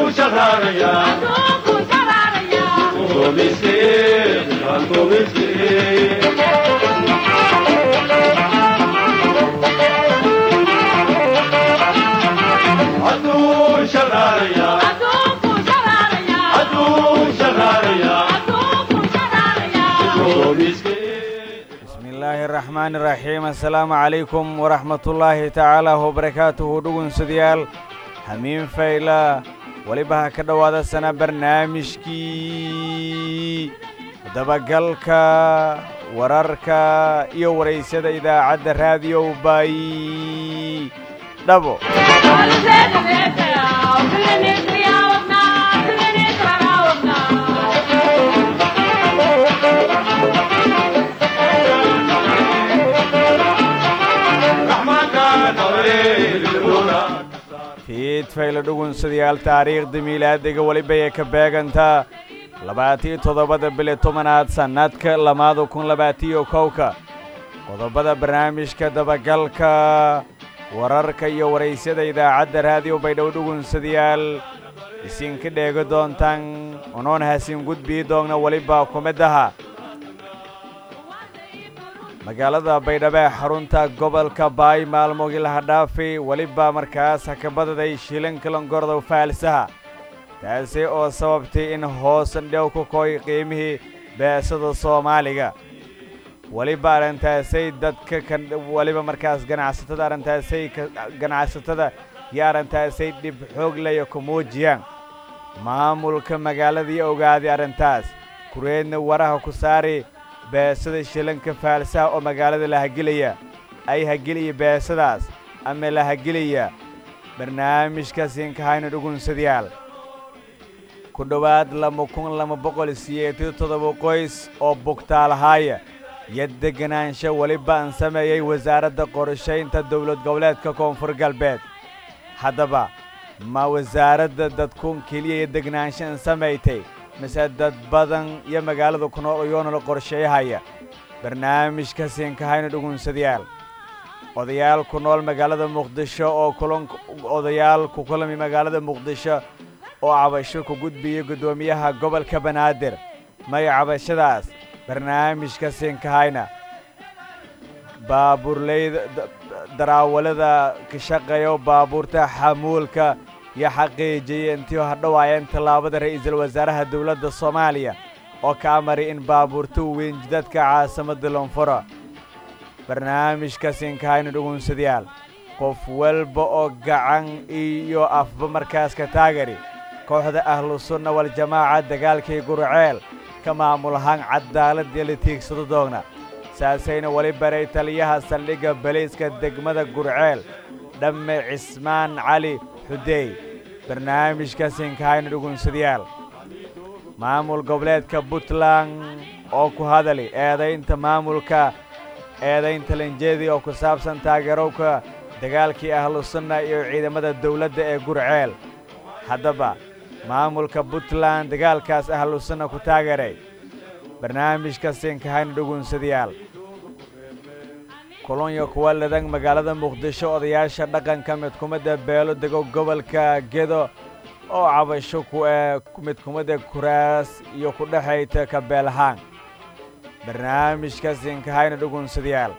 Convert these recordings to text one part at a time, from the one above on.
bismillaahi araxmaani iraxiim assalaamu calaykum waraxmatullaahi tacaala wabarakaatuhu dhugunsadayaal hamiin fayla weliba ha ka dhowaada sana barnaamijkii dabagalka wararka iyo waraysyada idaacadda raadiyow baayi dhabo fiidfayla dhugunsadayaal taariikhda miilaadiga weliba ee ka beegantaa labaatiyo toddobada bili tobanaad sannadka lamaada kun labaatiyo kowka qodobada barnaamijka dabagalka wararka iyo waraysyada idaacadda raadiyo baydhow dhugunsadayaal isinka dheegi doontaan unoon hasin gudbii doogna weliba kumidaha magaalada baydhabo ee xarunta gobolka baay maalmoogii laha dhaafi weliba markaas hakabadaday shilankalangordow faalsaha taasi oo sababtay in hoosan dhow ku koy qiimihii beesada soomaaliga weliba arrintaasay dadka kan weliba markaas ganacsatada arrintaasay ganacsatada iyo arrintaasay dhib xoog laya ku muujiyaan maamulka magaaladii ogaaday arrintaas kureedna waraha ku saari beesada shilanka faalsaha oo magaalada la hagelaya ay hageliya beesadaas ama la hagelaya barnaamijka siinkahayna dhugunsadayaal ku dhowaad lama kun lama boqol siyeetiyo toddoba qoys oo bugtaalahaaya iyo deganaansho weliba an sameeyey wasaaradda qorshaynta dowlad goboleedka koonfur galbeed haddaba ma wasaaradda dadkuun keliya iyo degnaansho an samaytay mise dad badan iyo magaalada ku nool iyoona la qorsheeyahaya barnaamijka siinkahayna dhugunsadayaal odayaal ku nool magaalada muqdisho oo kulan odayaal ku kulami magaalada muqdisho oo cabasho ku gudbiyey guddoomiyaha gobolka banaadir maya cabashadaas barnaamijka siinkahayna baabuurleyda daraawalada ka shaqeeyo baabuurta xamuulka iyo xaqiijiyey intii hadhowaayeen tallaabada ra'iisul wasaaraha dowladda soomaaliya oo ka amari in baabuurta weynjidadka caasimadda lonfuro barnaamijka siinkahayna dhugunsadayaal qof walba oo gacan iyo afba markaas ka taagari kooxda ahlu sunna waljamaaca dagaalkii gurceel ka maamul ahaan cadaaladii la tiigsado doogna saasayna weli baray taliyaha saldhigga baliiska degmada gurceel dhamme cismaan cali xudeey barnaamijka siinkahayna dhugunsadayaal maamul goboleedka puntland oo ku hadali eedaynta maamulka eedaynta lanjeedi oo ku saabsan taageerowka dagaalkii ahlu sunna iyo ciidamada dawladda ee gurceel haddaba maamulka puntland dagaalkaas ahlu sunna ku taageeray barnaamijka siinkahayna dhugunsadayaal kulanya kuwa ladan magaalada muqdisho odayaasha dhaqanka midkumadda beelo dego gobolka gedo oo cabasho ku ee midkumadda kuraas iyo ku dhexayta ka beelahaan barnaamijka siinkahayna dhugunsadayaal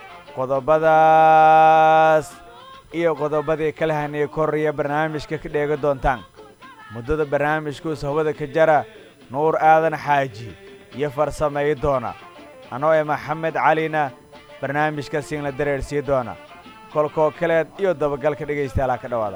qodobadaas iyo qodobadii kala haniyey koraya barnaamijka ka dheega doontaan muddada barnaamijkuus hawada ka jara nuur aadan xaaji iyo farsameey doona anoo ee maxamed calina barnaamijka siinla dareersii doona kolkoo kaleed iyo dabagalka dhegaystayaala ka dhowaada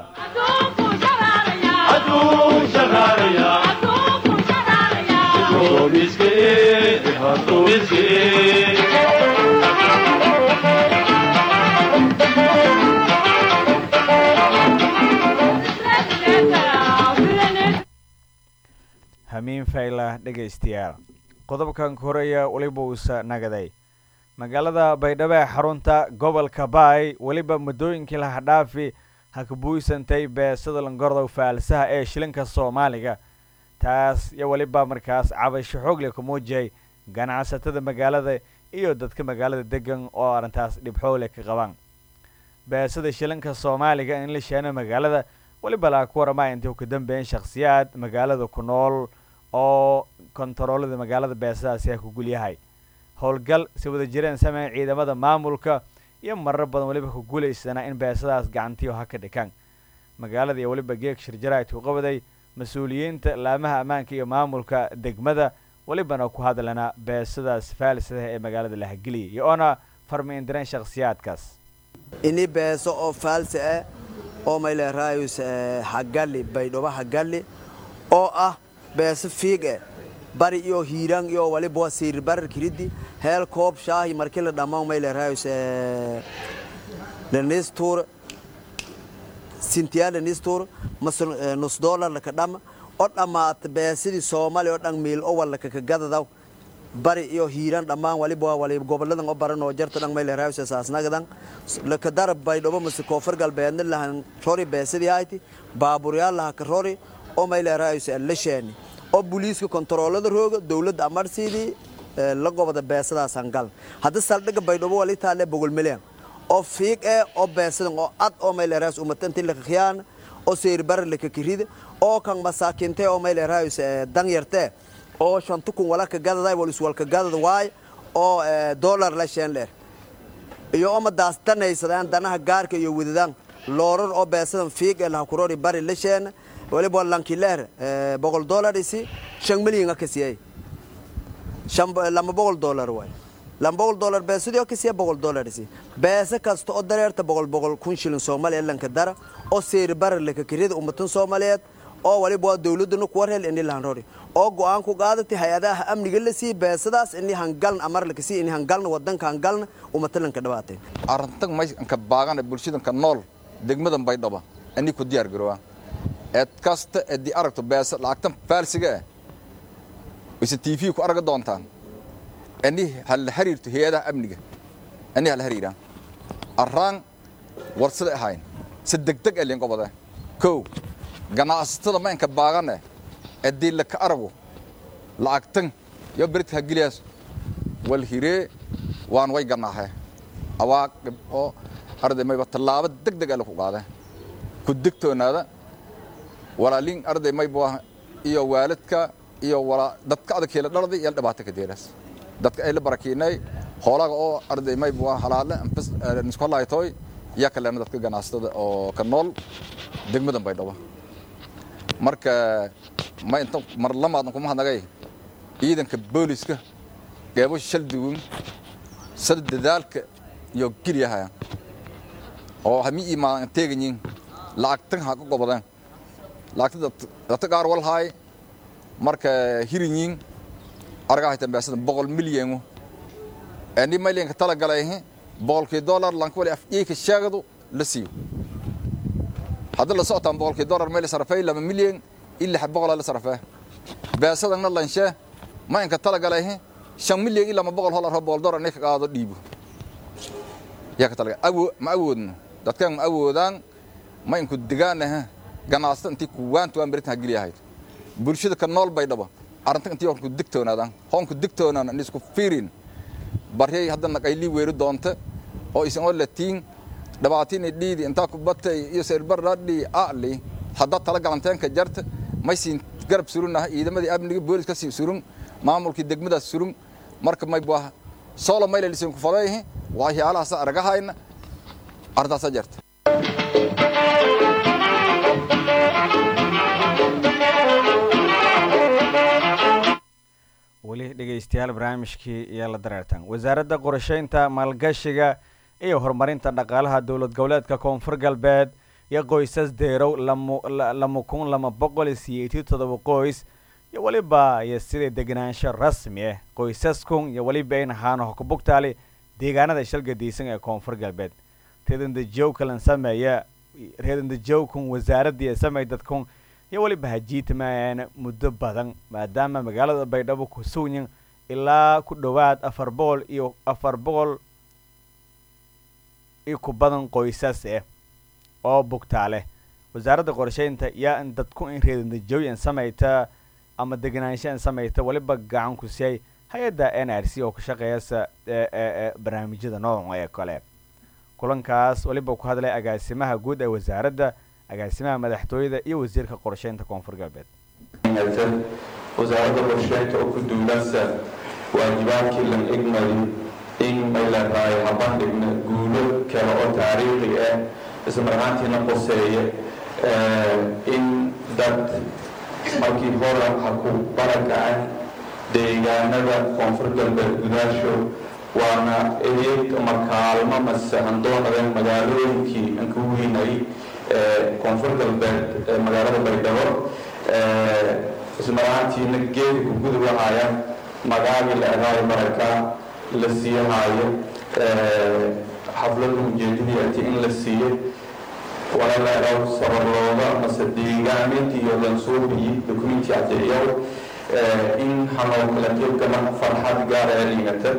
hamiin fayla dhegaystayaal qodobkan koraya weliba uusa nagaday magaalada baydhabo ee xarunta gobolka baay weliba muddooyinkii laha dhaafi ha ka buuysantay beesada langordow faalsaha ee shilinka soomaaliga taas iyo weliba markaas cabasho xoogle ku muujiyay ganacsatada magaalada iyo dadka magaalada degan oo arrintaas dhibxoogle ka qabaan beesada shilinka soomaaliga in la sheeno magaalada weliba laa ku waramaya intay ka dambeeyeen shakhsiyaad magaalada ku nool oo kontaroolada magaalada beesadaasi a ku gulyahay howlgal si wada jireen sameyn ciidamada maamulka iyo marar badan weliba ku guulaysana in beesadaas gacantiyo ha ka dhikaan magaalada iyo weliba geeg shirjaraid ku qabaday mas-uuliyiinta laamaha ammaanka iyo maamulka degmada welibana ku hadlana beesadaas faalsadaha ee magaalada la hageliyay iyo oona farmiindireen shakhsiyaadkaas ini beeso oo faalsi ah oo mayleeraayus hagali baydhoba hagali oo ah beeso fiig eh bari iyo hiiraan iyo waliba siir barar kiridi heel koob shaahi markii la dhammaan mayleeraayus lenistur sintiya lenistur masal nus dollar laka dhama oo dhammaata beesidii soomaaliya oo dhan miil o wallaka ka gadadaw bari iyo hiiraan dhammaan waliba waliba goboladan oo baran oo jarta dhan mayleeraayus saasnagadan laka darab baydhoba mase koonfur galbeedna lahan rori beesidii hayti baaburyaal laha ka rori oo mayleeraayus lasheeni oo buliiska kontaroolada rooga dowladda amarsiidii la gobada beesadaasaan gal hadda saldhiga baydhabo wali taale bogol milyan oo fiig eh oo beesadan oo ad oo mayleeraayus umatanti laka khiyaan oo seyrbara laka kirida oo kan masaakinte oo mayleeraayus danyarte oo shantu kun wala ka gadaday wal iswalka gadada waay oo dollar la sheen leer iyo oma daastanaysadaaan danaha gaarka iyo wadadaan loorar oo beesadan fiig ee laha kurori bari la sheen waliba lankileer boqol dollar isi shan milyan ka siiyay shan lama boqol dollar waay lama boqol dollar beesadii oo ka siiya boqol dollar isi beesa kasta oo dareerta boqol boqol kun shilin soomaaliya lanka dara oo seyri barar laka kirida ummatan soomaaliyeed oo waliba waa dowladana kuwa reel ini lahan rori oo go-aan ku qaadatay hay-adaha amniga la siiy beesadaas ini hangalna amar laka siiy ini hangalna wadanka hangalna ummata lanka dhawaatay arrintan maysanka baagana bulshadanka nool degmadan baydhaba ani ku diyaar garowaa eed kasta eedii aragto beesa lacagtan faalsiga ah ise t v ku arga doontaan ani hala xiriirto hay-adaha amniga ani hala xiriiraan arraan warsada ahayn si degdeg elin qobada kow ganacsatada maynka baagane eedii laka arago lacagtan yo berit hagiliyaas wal hiree waan way ganaahe awaaqib oo arday mayba tallaabo degdeg ala ku qaade ku degtoonaada walaalin arday mayba iyo waalidka iyo dadka adagkeela dhalday iyo dhibaato ka deeraas dadka ay la barakiinay hoolaga oo arday mayba halaale isku hadlaaytooy iyo kaleena dadka ganacsatada oo ka nool degmadan baydhabo marka ma inta mar lamaadan kuma hadnagay ciidanka booliska qeybo shaldugun sada dadaalka iyo gilyaha oo hami imaan teeganyin lacagtan ha ka gobadaan lacagta dadka qaar walhaay marka hirinyin argaa haytan beesadan boqol milyanu ani malyanka tala galay boqolkii dollar lanka wali afiyeyka sheegadu la siiyo hadda la socotaan boqolkii dollar meel sarfay lama milyan ilaa boqol la sarfaa beesadana lanshe ma inka tala galay shan milyan ilaa ma boqol holar boqol dollar inay ka qaado dhiibo yaa ka tala awo ma awoodno dadkan ma awoodaan ma inku digaanaha ganacsata intii kuwaantu aan beritan hageliyahayd bulshada ka nool bay dhaba arrintan intii hoonku digtoonaadaan hoonku digtoonaan in isku fiirin baryay hadda naqaylii weeri doonta oo isan oo latiin dhibaatini dhiidi intaa ku batay iyo seerbaradhi ali haddaad tala galanteenka jarta maysiin garab surunah ciidamadii amniga booliska sii surun maamulkii degmadaas surun marka may baa solo mayla lisin ku faday waxyaalahaas aragahayna ardaasa jarta weli dhegaystayaal barnaamijkii iyo la dareertan wasaaradda qorsheynta maalgashiga iyo horumarinta dhaqaalaha dowlad goboleedka koonfur galbeed iyo qoysas deerow lama kun lama boqol siyeetii todoba qoys iyo weliba iyo sidai degenaansho rasmi ah qoysaskun iyo weliba in ahaano hokubugtaali deegaanada shalgadiisan ee koonfur galbeed reedandajowkalan sameeya reedandajowkun wasaaradii samey dadkun iyo weliba hajiitamaayaan muddo badan maadaama magaalada baydhabo ku sugyin ilaa ku dhowaad afar boqol iyo afar boqol iyo ku badan qoysas ah oo bugtaa leh wasaaradda qorsheynta yaa in dadku in reedandajooyan samayta ama degenaanshaan samayta weliba gacan ku siiyay hay-adda n r c oo ka shaqeeyasa barnaamijyada nooca ee kale kulankaas weliba ku hadlay agaasimaha guud ee wasaaradda agaasimaha madaxtooyada iyo wasiirka qorsheynta koonfur galbeed wasaaradda qorsheynta oo ku duulasa waajibaadkii lan igmadi in mayleedahay habandhigna guulo kale oo taariikhi ah ismarhaantiina qoseeya in dad markii hore ha ku barakacay deegaanada koonfur galbeed gudaasho waana eeg ama kaalmo mase handoonadeen magaalooyinkii aan ka weynay koonfur galbeed magaalada baydhabo ismarahaantiina geedi ku gudub lahaya magaagii la eraayo maraka la siiyahaayo xaflada ujeedadii ati in la siiyo wala la eraw sabarlooda mase deegaamintii iyo lansuubiyi dokumenti caddeeyow in hanoo kala qeybgala farxad gaara ee dhigata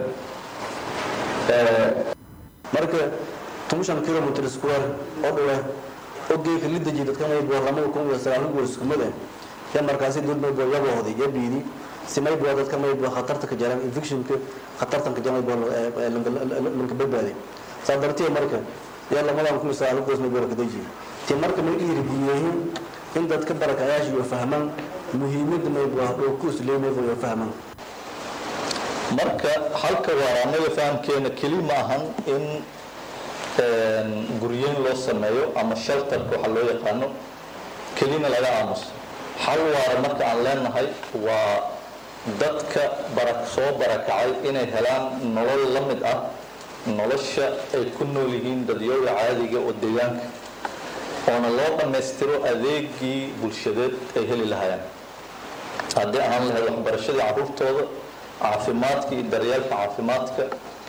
marka toban kilomitr square oo dhawe oo geeka la dejiy dadkanay boorlamada kun iyo sagaalkan goor iskumada ya markaasi dulmaybo yaboohday ya biidi simaybo dadka maybo khatarta ka jaran infectionka khatartan ka jaran lanka badbaaday saa dartee marka ya lamadan kun iyo sagaalkan goor maybo ka dejiy ti marka may dhiirigeliyeen in dadka barakayaasha iyo fahmaan muhiimadda maybo oo ku isleemaybo iyo fahmaan marka halka waaraanada fahamkeena keli ma ahan in guryeyn loo sameeyo ama shelterka waxa loo yaqaano kelina laga aamuso hal waara marka aan leenahay waa dadka bara soo barakacay inay helaan nolol la mid ah nolosha ay ku nool yihiin dadyooga caadiga oo deegaanka oona loo dhammaystiro adeegii bulshadeed ay heli lahayaan haddii ahaan lahayd waxbarashadii carruurtooda caafimaadka iyo daryeelka caafimaadka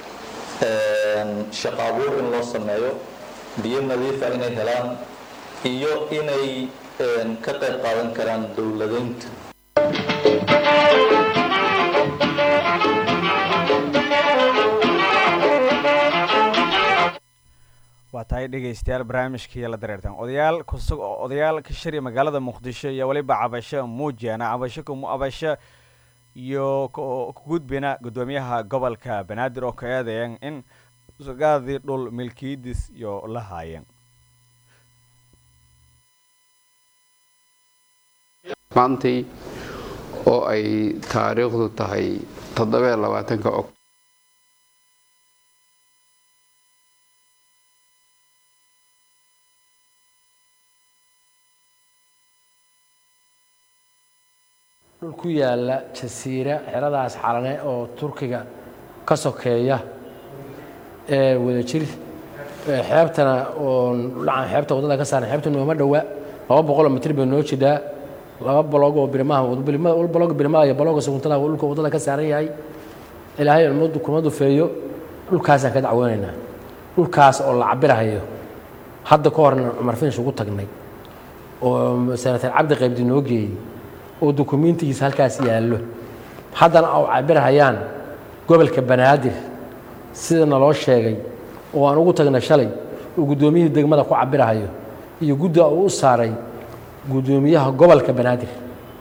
shaqo abuur in loo sameeyo biyo nadiifa inay helaan iyo inay ka qayb qaadan karaan dowladeynta waa tahay dhegaystayaal barnaamijkii la dareertan odayaal kusug odayaal ka shariya magaalada muqdisho iyo weliba cabasho muujiyana cabasho kumu abasho iyo kugudbina gudoomiyaha gobolka banaadir oo ka eedayan in sugaadii dhul milkiidis iyo la haayeen maantay oo ay taariikhdu tahay toddobayo labaatanka og dhul ku yaala jasiira xeradaas xalane oo turkiga ka sokeeya ee wadajir xeebtana oo dhacan xeebta waddada ka saaran xeebta nooma dhowa laba boqoloo mitir bay noo jidhaa laba balog oo birmaha balog birmaha iyo balooga suguntada dhulka waddada ka saaran yahay ilaahay ummaddu kuma dufeeyo dhulkaasaan ka dacwoonaynaa dhulkaas oo la cabirahayo hadda ka horna cumar finish ugu tagnay oo senatar cabdi qaybdi noo geeyey oo dukumiintigiisa halkaas yaallo haddana oo cabirhayaan gobolka banaadir sida naloo sheegay oo aan ugu tagnay shalay oo guddoomiyihii degmada ku cabirahayo iyo gudda uu u saaray guddoomiyaha gobolka banaadir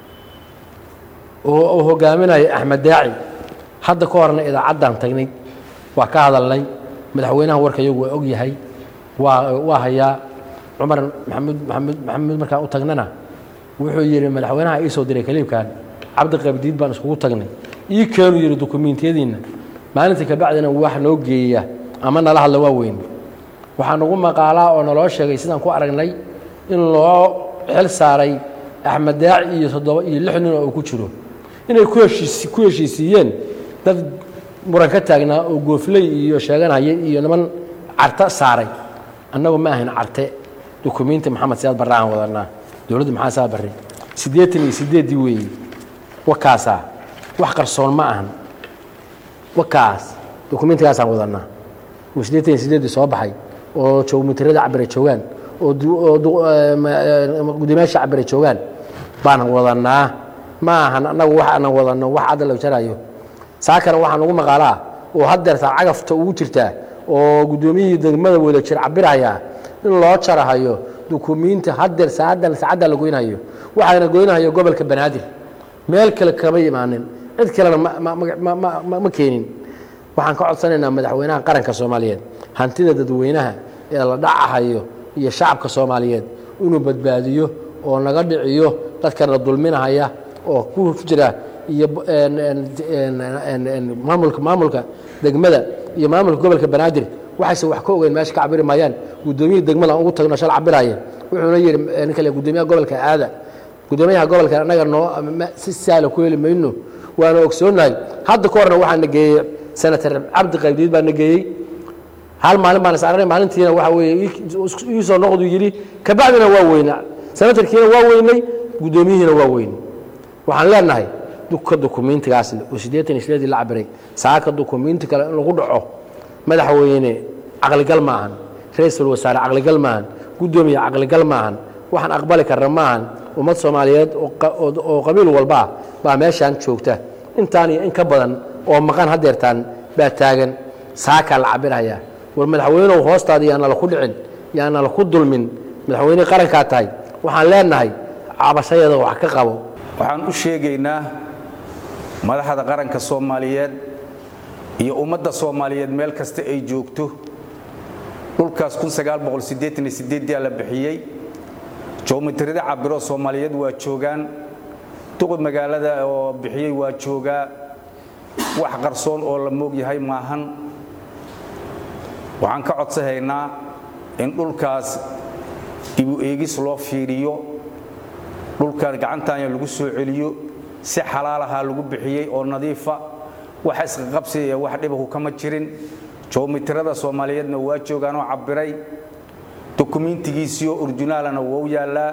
oo uu hogaaminayo axmed daaci hadda ka horna idaacaddaan tagnay waa ka hadalnay madaxweynaha warka iyagu waa og yahay waa waa hayaa cumar maxamuud maxamuud maxamuud markaan u tagnana wuxuu yidhi madaxweynaha ii soo diray kaliibkan cabdi qabdiid baan iskugu tagnay ii keenu yidhi dukumiintiyadiinna maalintii kabacdina wax noo geeya ama nala hadla waa weyn waxaa nagu maqaalaa oo naloo sheegay sidaan ku aragnay in loo xil saaray axmed daaci iyo toddoba iyo lix nin oo uu ku jiro inay ku heshiis ku heshiisiiyeen dad muran ka taagnaa oo goofley iyo sheeganaya iyo niman carta saaray annagu ma ahayn carte dukumiinti maxamed siyaad barre aan wadanaa dowladda maxaa saa barre siddeetan iyo siddeeddii weeye wakaasaa wax qarsoon ma ahan wakaas dukumiintigaasaan wadanaa oo siddeetan iyo siddeeddii soo baxay oo jowmitirada cabire joogaan oo gudoomiyaasha cabire joogaan baan wadanaa ma ahan annagu wax aanan wadanno wax cadda la jarayo saakana waxaan ugu maqaalaa oo haddeertaa cagafta ugu jirtaa oo guddoomiyihii degmada wada jir cabirahayaa in loo jarahayo dukumiinti haddeer saacaddan saacadda la goynayo waxaana goynahayo gobolka banaadir meel kale kama imaanin cid kalena ma keenin waxaan ka codsanaynaa madaxweynaha qaranka soomaaliyeed hantida dadweynaha ee la dhacahayo iyo shacabka soomaaliyeed inuu badbaadiyo oo naga dhiciyo dadkana dulminahaya oo ku jira iyo maamulka maamulka degmada iyo maamulka gobolka banaadir waxayse wax ka ogeyn meesha ka cabiri maayaan guddoomiyihii degmada aan ugu tagno shal cabiraya wuxuuna yidhi nin kale guddoomiyaha gobolka aada guddoomiyaha gobolka annaga noo si sahla ku heli mayno waana ogsoonnahay hadda ka horna waxaa na geeyey senator cabdi qaybdiid baa na geeyey hal maalin baan isarnay maalintiina waxa weeye ii soo noqdu yidhi kabacdina waa weynaa senatarkiina waa weynay guddoomiyihiina waa weynay waxaan leenahay duka dukumiintigaas oo siddeetan iyo sideedii la cabiray saaka dukumiinti kale in lagu dhaco madaxweyne caqligal maahan ra-iisul wasaare caqligal maahan guddoomiye caqligal maahan waxaan aqbali karna maahan ummad soomaaliyeed oo qabiil walba ah baa meeshaan joogta intaan iyo in ka badan oo maqan hadeertaan baa taagan saakaa la cabirhayaa war madaxweynehu hoostaada yaanala ku dhicin yaanala ku dulmin madaxweyne qarankaa tahay waxaan leenahay cabashadeeda wax ka qabo waxaan u sheegaynaa madaxda qaranka soomaaliyeed iyo ummadda soomaaliyeed meel kasta ay joogto dhulkaas aa la bixiyey joomitirida cabiro soomaaliyeed waa joogaan duqi magaalada oo bixiyey waa joogaa wax qarsoon oo la moog yahay maahan waxaan ka codsahaynaa in dhulkaas dibu eegis loo fiiriyo dhulkan gacantaanya lagu soo celiyo si xalaalahaa lagu bixiyey oo nadiifa wax isqaqabsi iyo wax dhibahu kama jirin joomitirada soomaaliyeedna waa joogaanoo cabbiray dukumiintigiisiioo orjinaalana wou yaallaa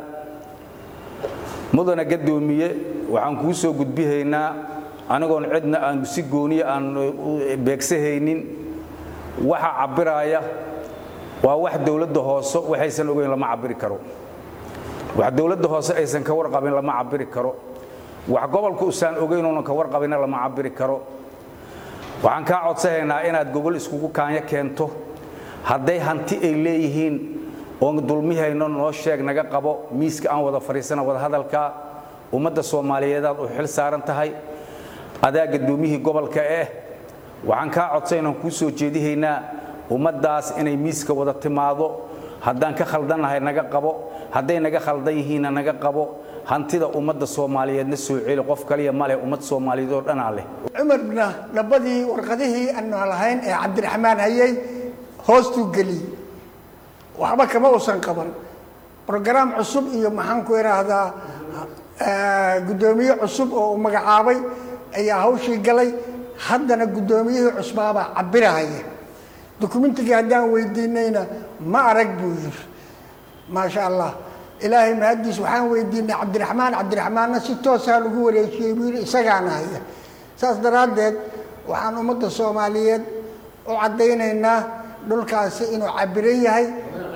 mudana gadoomiye waxaan kuu soo gudbihaynaa anigoon cidna aan si gooniya aan beegsahaynin waxa cabbiraaya waa wax dowladda hoose waxaysan ogeyn lama cabbiri karo wax dowladda hoose aysan ka warqabin lama cabbiri karo wax gobolka usaan ogeynuunan ka warqabinna lama cabbiri karo waxaan kaa codsahaynaa inaad gogol iskugu kaanyo keento hadday hanti ay leeyihiin oon dulmihayno noo sheeg naga qabo miiska aan wada fadhiisana wadahadalka ummadda soomaaliyeedaad u xil saaran tahay adaa gadoomiyihii gobolka eh waxaan kaa codsaynaan kuu soo jeedihaynaa ummaddaas inay miiska wada timaado haddaan ka khaldannahay naga qabo hadday naga khaldan yihiinna naga qabo hantida ummadda soomaaliyeedna soo celi qof kaliya ma leh ummad soomaaliyeed oo dhanaa leh cumarna dhabadii warqadihii aanu lahayn ee cabdiraxmaan hayey hoostuu geliyey waxba kama uusan qaban brogaraam cusub iyo maxaan ku idhaahdaa guddoomiye cusub oo uu magacaabay ayaa hawshii galay haddana guddoomiyihii cusbaabaa cabirahaya dukumentigii haddaan weydiinayna ma arag buu yiri maasha allah ilaahay mahaddiis waxaan weydiinay cabdiraxmaan cabdiraxmaanna si toosaa lagu wareejiyey buu yidhi isagaana haya saas daraaddeed waxaan ummadda soomaaliyeed u caddaynaynaa dhulkaasi inuu cabiran yahay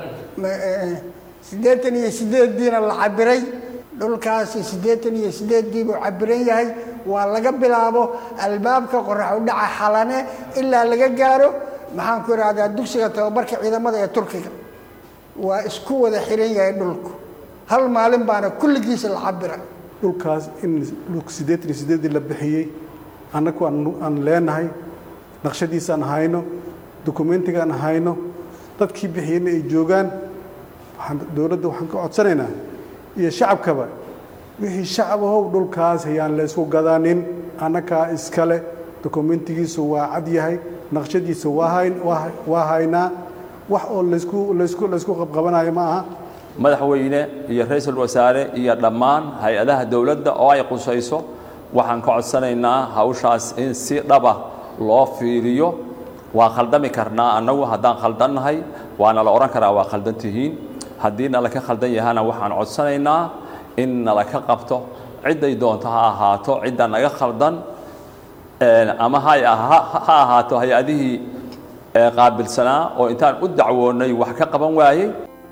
siddeetan iyo sideeddiina la cabiray dhulkaasi siddeetan iyo sideeddii buu cabiran yahay waa laga bilaabo albaabka qorax u dhaca xalane ilaa laga gaaro maxaan ku idhahdaa dugsiga tababarka ciidamada ee turkiga waa isku wada xiran yahay dhulku hal maalin baana kulligiisa la cabira dhulkaas in siddeetan iyo sideeddii la bixiyey annagu aan leenahay naqshadiisaan hayno dukumentigaan hayno dadkii bixiyeyna ay joogaan dowladda waxaan ka codsanaynaa iyo shacabkaba wixii shacabahow dhulkaas hayaan laysku gadanin annagaa iskale dokumentigiisu waa cad yahay naqshadiisa waa haynaa wax oo laysku laysku laysku qabqabanayo ma aha madaxweyne iyo ra-iisul wasaare iyo dhammaan hay-adaha dowladda oo ay qusayso waxaan ka codsanaynaa hawshaas in si dhaba loo fiiriyo waa khaldami karnaa annagu haddaan khaldannahay waana la odhan karaa waa khaldan tihiin haddii nalaka khaldan yahana waxaan codsanaynaa in nalaka qabto cidday doonto ha ahaato cidda naga khaldan ama ha ahaato hay-adihii qaabilsanaa oo intaan u dacwoonnay wax ka qaban waayey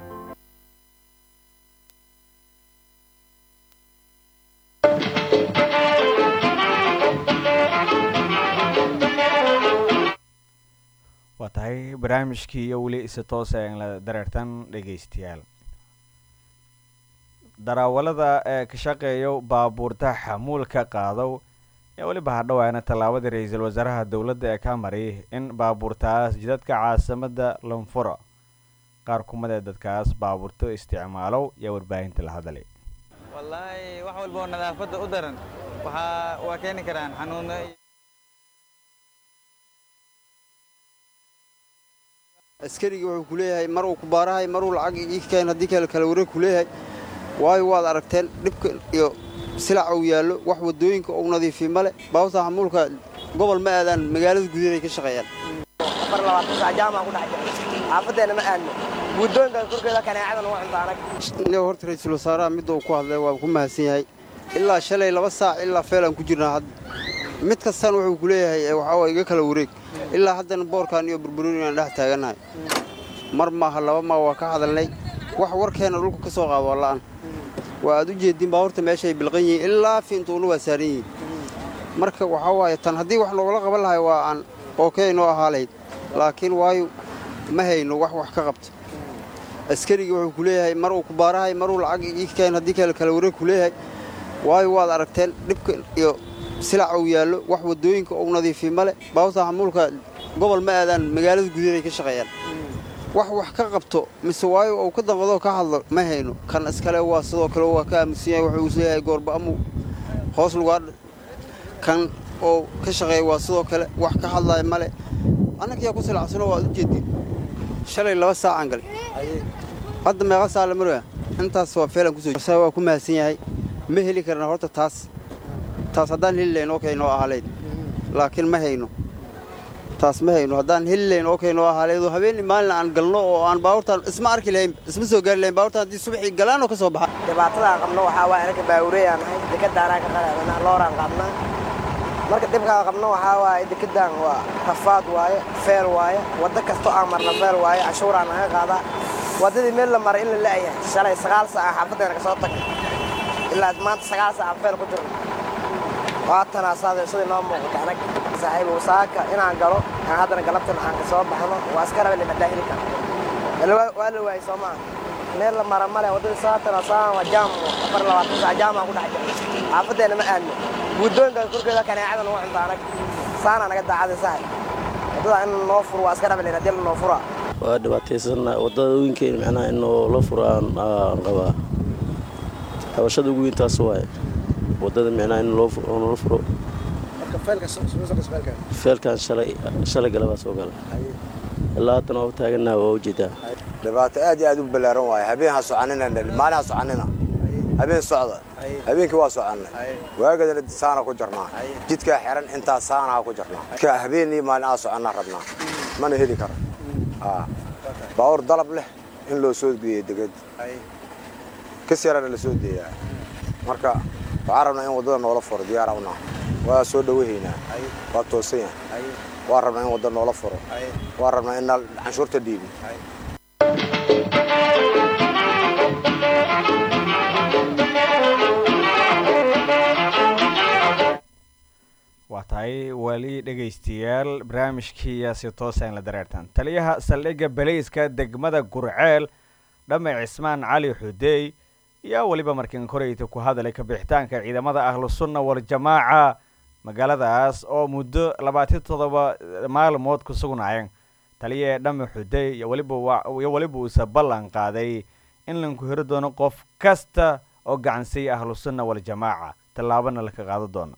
waa tahay barnaamijkii iyo weli isi toosa aan la dareertan dhegaystayaal daraawalada ee ka shaqeeyo baabuurta xamuulka qaadow ee weliba hadhowaana tallaabadii ra-iisul wasaaraha dowladda ee ka mariyay in baabuurtaas jidadka caasimada lanfuro qaar kumada dadkaas baabuurto isticmaalow iyo warbaahinta la hadalay wallaahi wax walba oo nadaafadda u daran waxaa waa keeni karaan xanuuno askarigii wuxuu ku leeyahay mar uu ku baarahay maruu lacag ii keen haddii kale kala wareeg ku leeyahay waayo waad aragteen dhibka iyo silaca uu yaallo wax waddooyinka uu nadiifiy male baawta xamuulka gobol ma aadaan magaalada gudaheeday ka shaqeeyaan afar labaatan saac jaamaa ku dhex jira xaafaddeena ma aadno waddooyinka korkeeda kaneecada nagu cunta anag aniga horta ra-iisul wasaaraha midda uu ku hadlay waa ku mahadsan yahay ilaa shalay laba saac ilaa feelaan ku jirnaa hadda mid kastan wuxuu ku leeyahay waxaa waa iga kala wareeg ilaa haddana boorkan iyo burburin aan dhex taagannahay mar maaha laba maa waa ka hadalnay wax warkeenna dhulka ka soo qaado waa la'an waa aad u jeedin baabuurta meeshaay bilqan yihiin ilaa fiintuuna waa saaran yihiin marka waxaa waaye tan haddii wax noogala qaban lahay waa aan ookey noo ahaa lahayd laakiin waayo ma hayno wax wax ka qabta askarigii wuxuu ku leeyahay mar uu ku baarahay maruu lacag ii keen haddii kale kala wareeg ku leeyahay waayo waad aragteen dhibka iyo silaca uu yaallo wax waddooyinka uu nadiifiy male baawta xamuulka gobol ma aadaan magaalada gudaheeday ka shaqeeyaan wax wax ka qabto mise waayo uu ka damqadoo ka hadlo ma hayno kan iskale waa sidoo kale waa ka aaminsan yahay wuxuu isleeyahay goorba'amu hoos lugaa kan oo ka shaqeeya waa sidoo kale wax ka hadlaya male annagiyaa ku silacsano waad u jeedin shalay laba saacaan galay hadda meeqa saa la maraya intaas waa feelan kusoo waa ku mahadsan yahay ma heli karna horta taas taas haddaan heli lahayn oo kaynoo ahaleyd laakiin ma hayno taas ma hayno haddaan heli lahayn oo kaynoo ahaleyd oo habeenii maalin aan galno oo aan baabuurtaan isma arki lahayn isma soo gaari lahayn baabuurtaan haddii subaxii galaanoo ka soo baxa dhibaatadaa qabno waxaa waa anaga baawureeyaan nahay dekedaanaa ka qalaadana looraan qabnaa marka dhibkaa qabno waxaa waaye dekedaan waa rafaad waaye feel waaye waddo kastoo aan marna feel waaye cashuuraa naga qaadaa waddadii meel la maray in la la'yahay shalay sagaal saaca xaafaddeena ka soo tagay ilaa maanta sagaal saaca feel ku jirno waatanaa saada sidii noo muuqata anag saaxiib wasaaka inaan galo aan haddana galabtan aan ka soo baxno waa iska raba limadaa heli kara waa la waayey soo maaha meel la mara male waddadii saatana saan waa jaam afar labaatan saac jaamaa ku dhex jira xaafaddeena ma aadno waddooyinka korkeeda kaneecada nagu cunta anag saanaa naga daacaday saaxiib waddada in noo furo waa iska raba lin haddii noo furaa waa dhibaataysan waddooyinkeena macnaha in loo furo aan qabaa xabashada ugu weyntaas waaye waddada micnaha in loo furo feelkan shalay galabaa soo gala ilaa haddana waa taagannaha waa ujeedaa dhibaato aad iyo aad u ballaaran waaye habeen ha soconina maalin ha soconina habeen socda habeenkii waa soconnay waagadana saana ku jirnaa jidkaa xiran intaa saanaha ku jirnaa jidkaa habeen iyo maalin aa soconnaa rabnaa mana heli karo baawur dalab leh in loo soo geeyo deged kas yarana la soo deeyaa marka waxaan rabnaa in waddada noola furo diyaara unaa waa soo dhowahaynaa waa toosan yahay waa rabnaa in wadda noola furo waa rabnaa in canshuurta dhiibi waa tahay weli dhegaystayaal barnaamijkii si toosa in la dareertaan taliyaha saldhigga baleyska degmada gurceel dhame cismaan cali xudeey ayaa weliba markiin koreyta ku hadalay kabixitaanka ciidamada ahlusunna waljamaaca magaaladaas oo muddo labaatan toddoba maalmood ku sugnaayeen taliya dhame xudeey iyo weliba uuse ballan qaaday in lanku heri doono qof kasta oo gacansiiya ahlusunna waljamaaca tallaabana laka qaado doono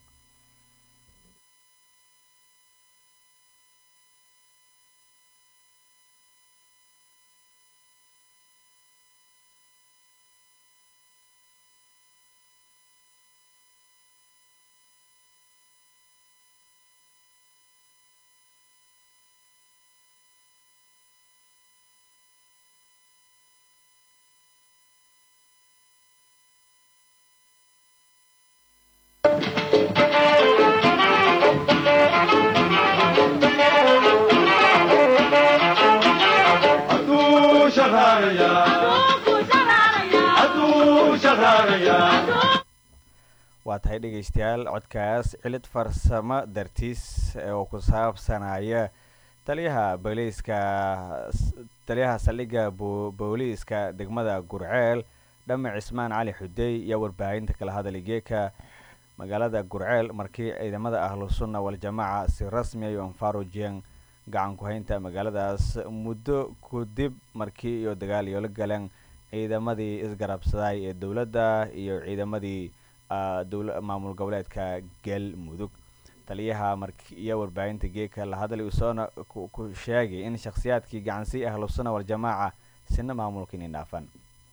waa tahay dhegaystayaal codkaas cilid farsamo dartiis oo ku saabsanaya taliyaha booliiska taliyaha saldhigga booliiska degmada gurceel dhame cismaan cali xudey iyo warbaahinta kala hadalay geeka magaalada gurceel markii ciidamada ahlusunna waljamaaca si rasmi ay anfarujiyeen gacan ku-haynta magaaladaas muddo kadib markii iyo dagaal iyo la galeen ciidamadii isgarabsaday ee dowladda iyo ciidamadii maamul goboleedka galmudug taliyaha markiiyo warbaahinta geeka la hadlay usoona ku sheegay in shakhsiyaadkii gacansii ahlusuna waljamaaca sina maamulka inay dhaafan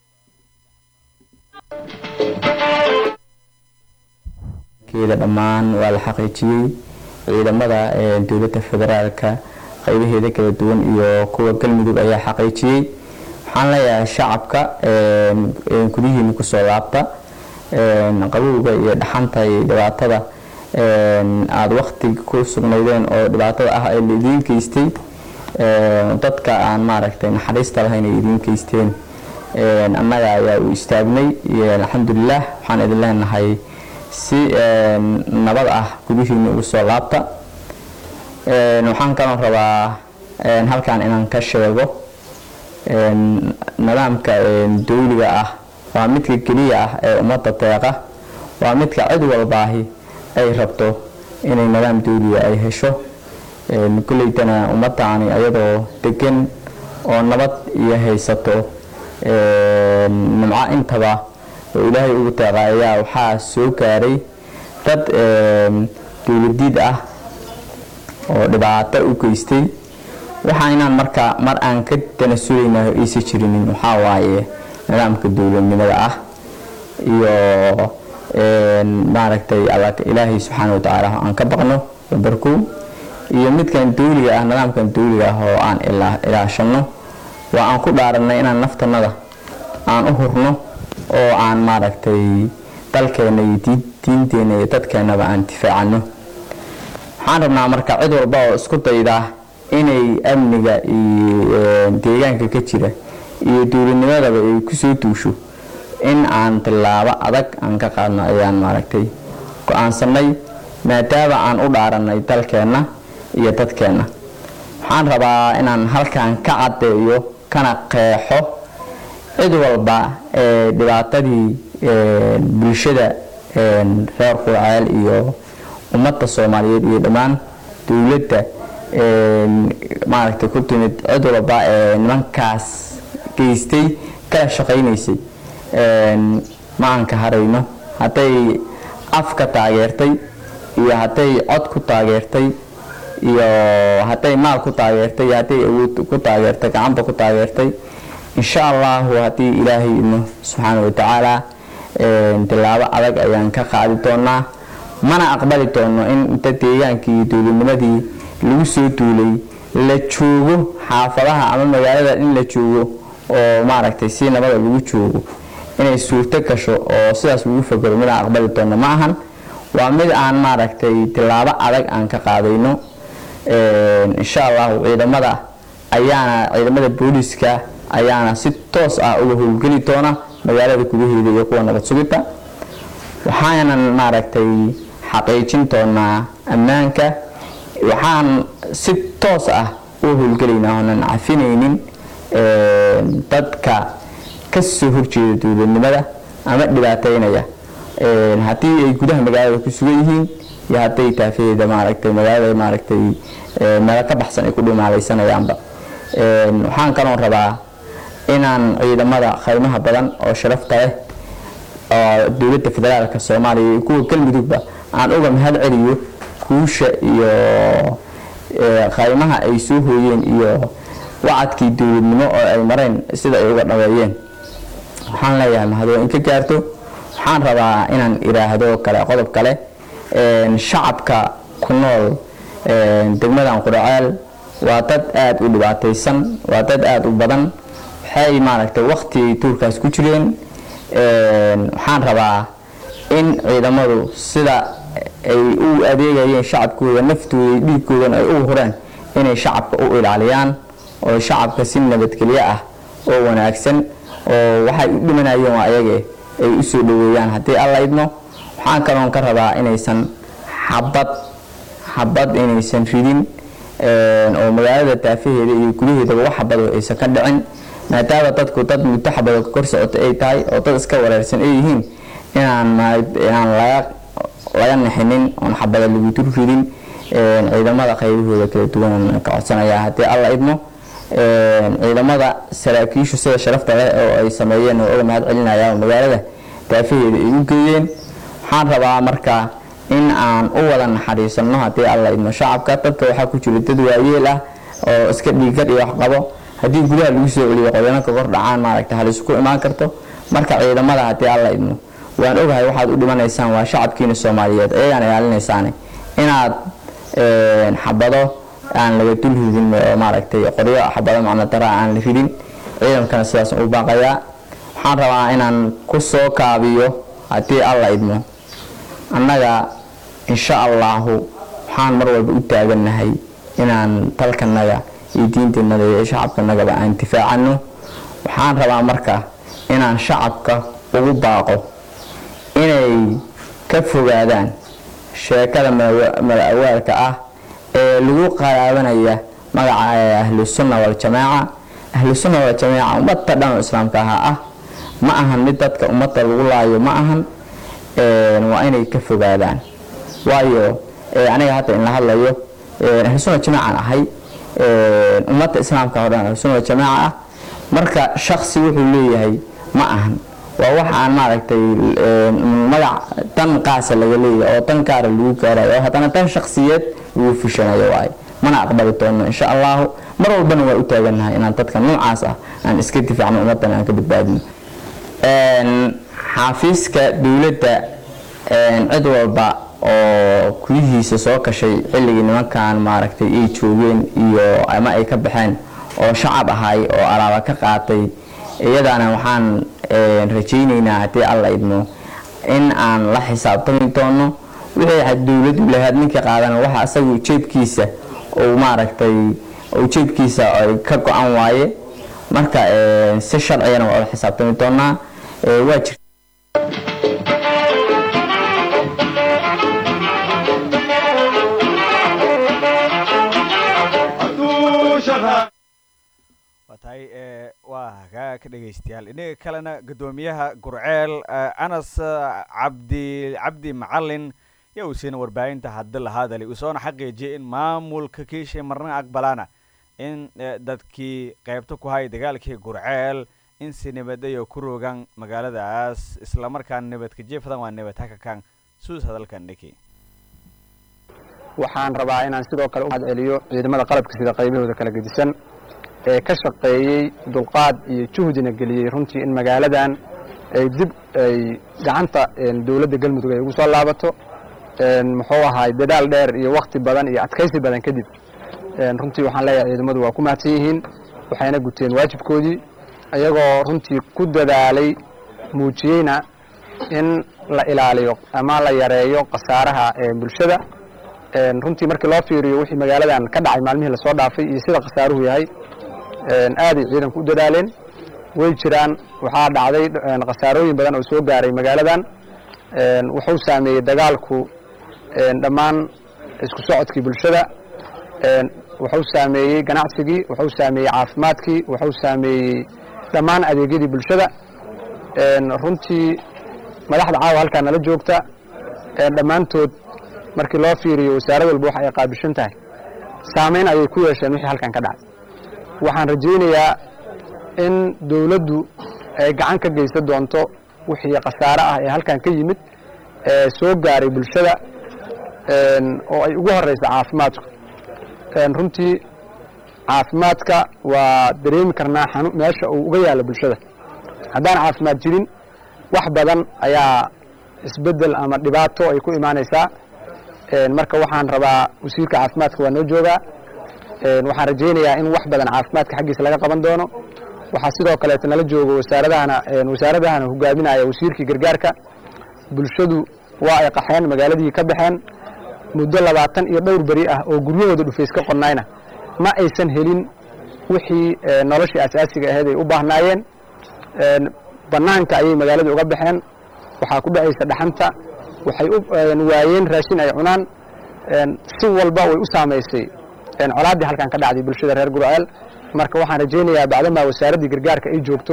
keeda dhammaan waa la xaqiijiyey ciidamada dowladda federaalka qaybaheeda kala duwan iyo kuwa galmudug ayaa xaqiijiyey waxaan leeyahay shacabka gudihiina kusoo laabta qabowga iyo dhaxanta iyo dhibaatada aada wakti ku sugnaydeen oo dhibaatada ah ee la idiin geystay dadka aan maaragtay naxariista lahayn ay idiin geysteen annaga ayaa u istaagnay alxamdulilah waxaan idin leenahay si nabad ah gudihiina ugu soo laabta waxaan kaloo rabaa halkan inaan ka sheego nidaamka dawliga ah waa midka keliya ah ee ummadda deeqa waa midka cid walbaahi ay rabto inay nidaam dawliga ay hesho kolleydana ummaddaani ayadoo degan oo nabad iyo haysato nimco intaba oo ilaahay ugu deeqa ayaa waxaa soo gaaray dad dowladiid ah oo dhibaato u geystay waxa inaan marka mar aan ka tanasulaynayo aysa jirinin waxaa waaye nidaamka dowladnimada ah iyo maaragtay ilaahay subxaana wa tacaala aan ka baqno barkow iyo midkan dawliga ah nidaamkan dawliga ah oo aan ilaashano waa aan ku dhaaranay inaan naftanada aan u hurno oo aan maaragtay dalkeena iyo diinteena iyo dadkeenaba aan difaacano waxaan rabnaa marka cid walba oo isku dayda inay amniga iyo deegaanka ka jira iyo dowladnimadaba ay kusoo duusho in aan tilaabo adag aan ka qaadno ayaan maaragtay go-aansanay maadaama aan u dhaaranay dalkeenna iyo dadkeenna waxaan rabaa inaan halkan ka caddeeyo kana qeexo cid walba ee dhibaatadii bulshada reer qurceel iyo ummadda soomaaliyeed iyo dhammaan dowladda maaragtay ku timid cid walba ee nimankaas geystay kala shaqaynaysay ma aan ka harayno hadday afka taageertay iyo hadday cod ku taageertay iyo hadday maal ku taageertay iyo hadday awood ku taageertay gacanba ku taageertay insha allahu haddii ilaahay idno subxaana wa tacaala tilaabo adag ayaan ka qaadi doonaa mana aqbali doono in inta deegaankii iyo dowladnimadii lagu soo duulay la joogo xaafadaha ama magaalada in la joogo oo maaragtay si nabada lagu joogo inay suurto gasho oo sidaas lagu fagaro mid aan aqbali doono ma ahan waa mid aan maaragtay tilaabo adag aan ka qaadayno insha allahu ciidamada ayaana ciidamada booliska ayaana si toos ah uga howlgeli doona magaalada gudaheeda iyo kuwa nabad sugidda waxaanan maaragtay xaqiijin doonaa ammaanka waxaan si toos ah u howlgelaynaa oonan cafinaynin dadka ka soo horjeeda dowladnimada ama dhibaateynaya haddii ay gudaha magaalada ku sugan yihiin iyo hadday taafaheeda maaragtay magaalada maaragtay meelo ka baxsan ay ku dhimaalayanayaanba waxaan kaloo rabaa inaan ciidamada khaymaha badan oo sharafta leh oo dowladda federaalka soomaaliya iyo kuwa galmudugba aan uga mahad celiyo kuusha iyo khaymaha ay soo hooyeen iyo wacadkii dowladnimo oo ay mareen sida ay uga dhaweeyeen waxaan leeyahay mahadoo in ka gaarto waxaan rabaa inaan iraahdo kale qodob kale shacabka ku nool degmadan quraceel waa dad aada u dhibaataysan waa dad aada u badan waxay maaragtay wakti ay tuurkaas ku jireen waxaan rabaa in ciidamadu sida ay u adeegayeen shacabkooda naftooda dhiigkoodan ay u hureen inay shacabka u ilaaliyaan oo shacabka si nabadgelyo ah oo wanaagsan oo waxay u dhimanayeen waa ayage ay u soo dhaweeyaan haddii alla idmo waxaan kaloon ka rabaa inaysan xabad xabad inaysan ridin oo magaalada daafaheeda iyo gudaheedaba wax xabado aysan ka dhicin maadaama dadku dad muddo xabado kor socota ay tahay oo dad iska wareersan ay yihiin inaan inaan laga laga nixinin oon xabada lagu dur ridin ciidamada qaybahooda kala duwan ka codsanayaa haddii alla idmo ciidamada saraakiishu sida sharafta leh oo ay sameeyeen oo uga mahad celinayaan magaalada daafaheeda ay u geeyeen waxaan rabaa marka in aan u wada naxariisano haddii alla idmo shacabka dadka waxaa ku jira dad waayeel ah oo iska dhiiggar iyo waxqabo haddii gudaha lagu soo celiyo qodoonka kor dhacaan maaragta halis ku imaan karto marka ciidamada haddii alla idmo waan ogahay waxaad u dhimanaysaan waa shacabkiina soomaaliyeed ayagaan ilaalinaysaane inaad xabado aan laga dul ridin oo maaragtay qoryo xabado macno dara aan la ridin ciidankana sidaas u baaqayaa waxaan rabaa inaan ku soo kaabiyo haddii alla idmo annaga insha allaahu waxaan mar walba u taagannahay inaan dalkanaga iyo diinteennada iyo shacabkanagaba aan difaacano waxaan rabaa marka inaan shacabka ugu baaqo inay ka fogaadaan sheekada mala-awaalka ah ee lagu qaraabanaya magaca ahlusunna waljamaaca ahlusunna waljamaaca ummadda dhan oo islaamka ahaa ah ma ahan mid dadka ummadda lagu laayo ma ahan waa inay ka fogaadaan waayo aniga hadda in la hadlayo ahlusunna jamaacan ahay ummadda islaamka oo dhan ahlusunna waljamaaca ah marka shaksi wuxuu leeyahay ma ahan waa wax aan maaragtay magac dan qaasa laga leeyahay oo dan gaara lagu gaarayo oo haddana dan shaksiyeed lagu fushanayo waaye mana aqbali doono insha allahu mar walbana waa u taagannahay inaan dadka noocaas ah aan iska difaacno ummaddan aan ka badbaadino xaafiiska dowladda cid walba oo gudihiisa soo kashay xilligii nimankan maaragtay ay joogeen iyo ama ay ka baxeen oo shacab ahay oo alaaba ka qaatay iyadaana waxaan rajaynaynaa haddii alla idmo in aan la xisaabtami doono wixii dowladu lahayd ninkii qaadana waxa asagu jeebkiisa uu maaragtay uu jeebkiisa ay ka go-an waaye marka si sharcigana waa la xisaabtami doonaa waa jir tahay waa kaa ka dhegaystayaal inaga kalena guddoomiyaha gurceel anas cabdi cabdi macalin yaa uu siina warbaahinta hadda la hadali uu soona xaqiijiyay in maamulka kiishay marna aqbalaana in dadkii qaybta ku hay dagaalkii gurceel in si nabadayo ku rogaan magaaladaas islamarkaana nabadka jeefadan waa nabad hakakan suus hadalkan dhiki waxaan rabaa inaan sidoo kale u mahad celiyo ciidamada qalabka sida qaybahooda kala gedisan ee ka shaqeeyey dulqaad iyo juhdina geliyey runtii in magaaladan ay dib ay gacanta dowladda galmudug ay ugu soo laabato muxuu ahaay dadaal dheer iyo wakti badan iyo adkaysi badan kadib runtii waxaan leeyahay ciidamadu waa ku mahadsan yihiin waxayna guteen waajibkoodii iyagoo runtii ku dadaalay muujiyeyna in la ilaaliyo ama la yareeyo khasaaraha bulshada runtii markii loo fiiriyo wixii magaaladan ka dhacay maalmihii lasoo dhaafay iyo sida khasaaruhu yahay aaday ciidanku u dadaaleen way jiraan waxaa dhacday khasaarooyin badan oo soo gaaray magaaladan wuxuu saameeyey dagaalku dhammaan isku socodkii bulshada wuxuu saameeyey ganacsigii wuxuu saameeyey caafimaadkii wuxuu saameeyey dhammaan adeegyadii bulshada runtii madaxda caawa halkaa nala joogta dhammaantood markii loo fiiriyo wasaarad walba waxa ay qaabishan tahay saamayn ayay ku yeesheen wixii halkan ka dhacay waxaan rajaynayaa in dowladdu ay gacan ka geysan doonto wixii khasaare ah ee halkan ka yimid ee soo gaaray bulshada oo ay ugu horeysa caafimaadku runtii caafimaadka waa dareemi karnaa xanu meesha uu uga yaalo bulshada haddaan caafimaad jirin wax badan ayaa isbeddel ama dhibaato ay ku imaanaysaa marka waxaan rabaa wasiirka caafimaadka waa noo joogaa waxaan rajaynayaa in wax badan caafimaadka xaggiisa laga qaban doono waxaa sidoo kaleeto nala joogo wasaaradahana wasaaradahana hogaaminaya wasiirkii gargaarka bulshadu waa ay qaxeen magaaladii ka baxeen muddo labaatan iyo dhowr beri ah oo guryahooda dhufays ka qonnayna ma aysan helin wixii noloshii asaasiga ahayd ay u baahnaayeen bannaanka ayay magaalada uga baxeen waxaa ku dhacaysa dhaxanta waxay waayeen raashin ay cunaan si walba way u saamaysay colaaddii halkan ka dhacday bulshada reer gurceel marka waxaan rajaynayaa bacdamaa wasaaraddii gargaarka ay joogto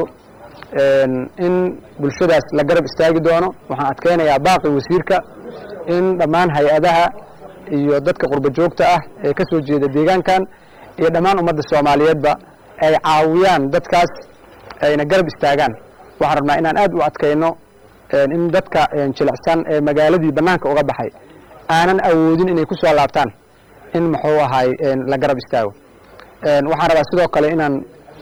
in bulshadaas la garab istaagi doono waxaan adkaynayaa baaqi wasiirka in dhammaan hay-adaha iyo dadka qurba joogta ah ee ka soo jeeda deegaankan iyo dhammaan ummadda soomaaliyeedba ay caawiyaan dadkaas ayna garab istaagaan waxaan rabnaa inaan aad u adkayno in dadka jilicsan ee magaaladii bannaanka uga baxay aanan awoodin inay ku soo laabtaan in muxuu ahay la garab istaago waxaan rabaa sidoo kale inaan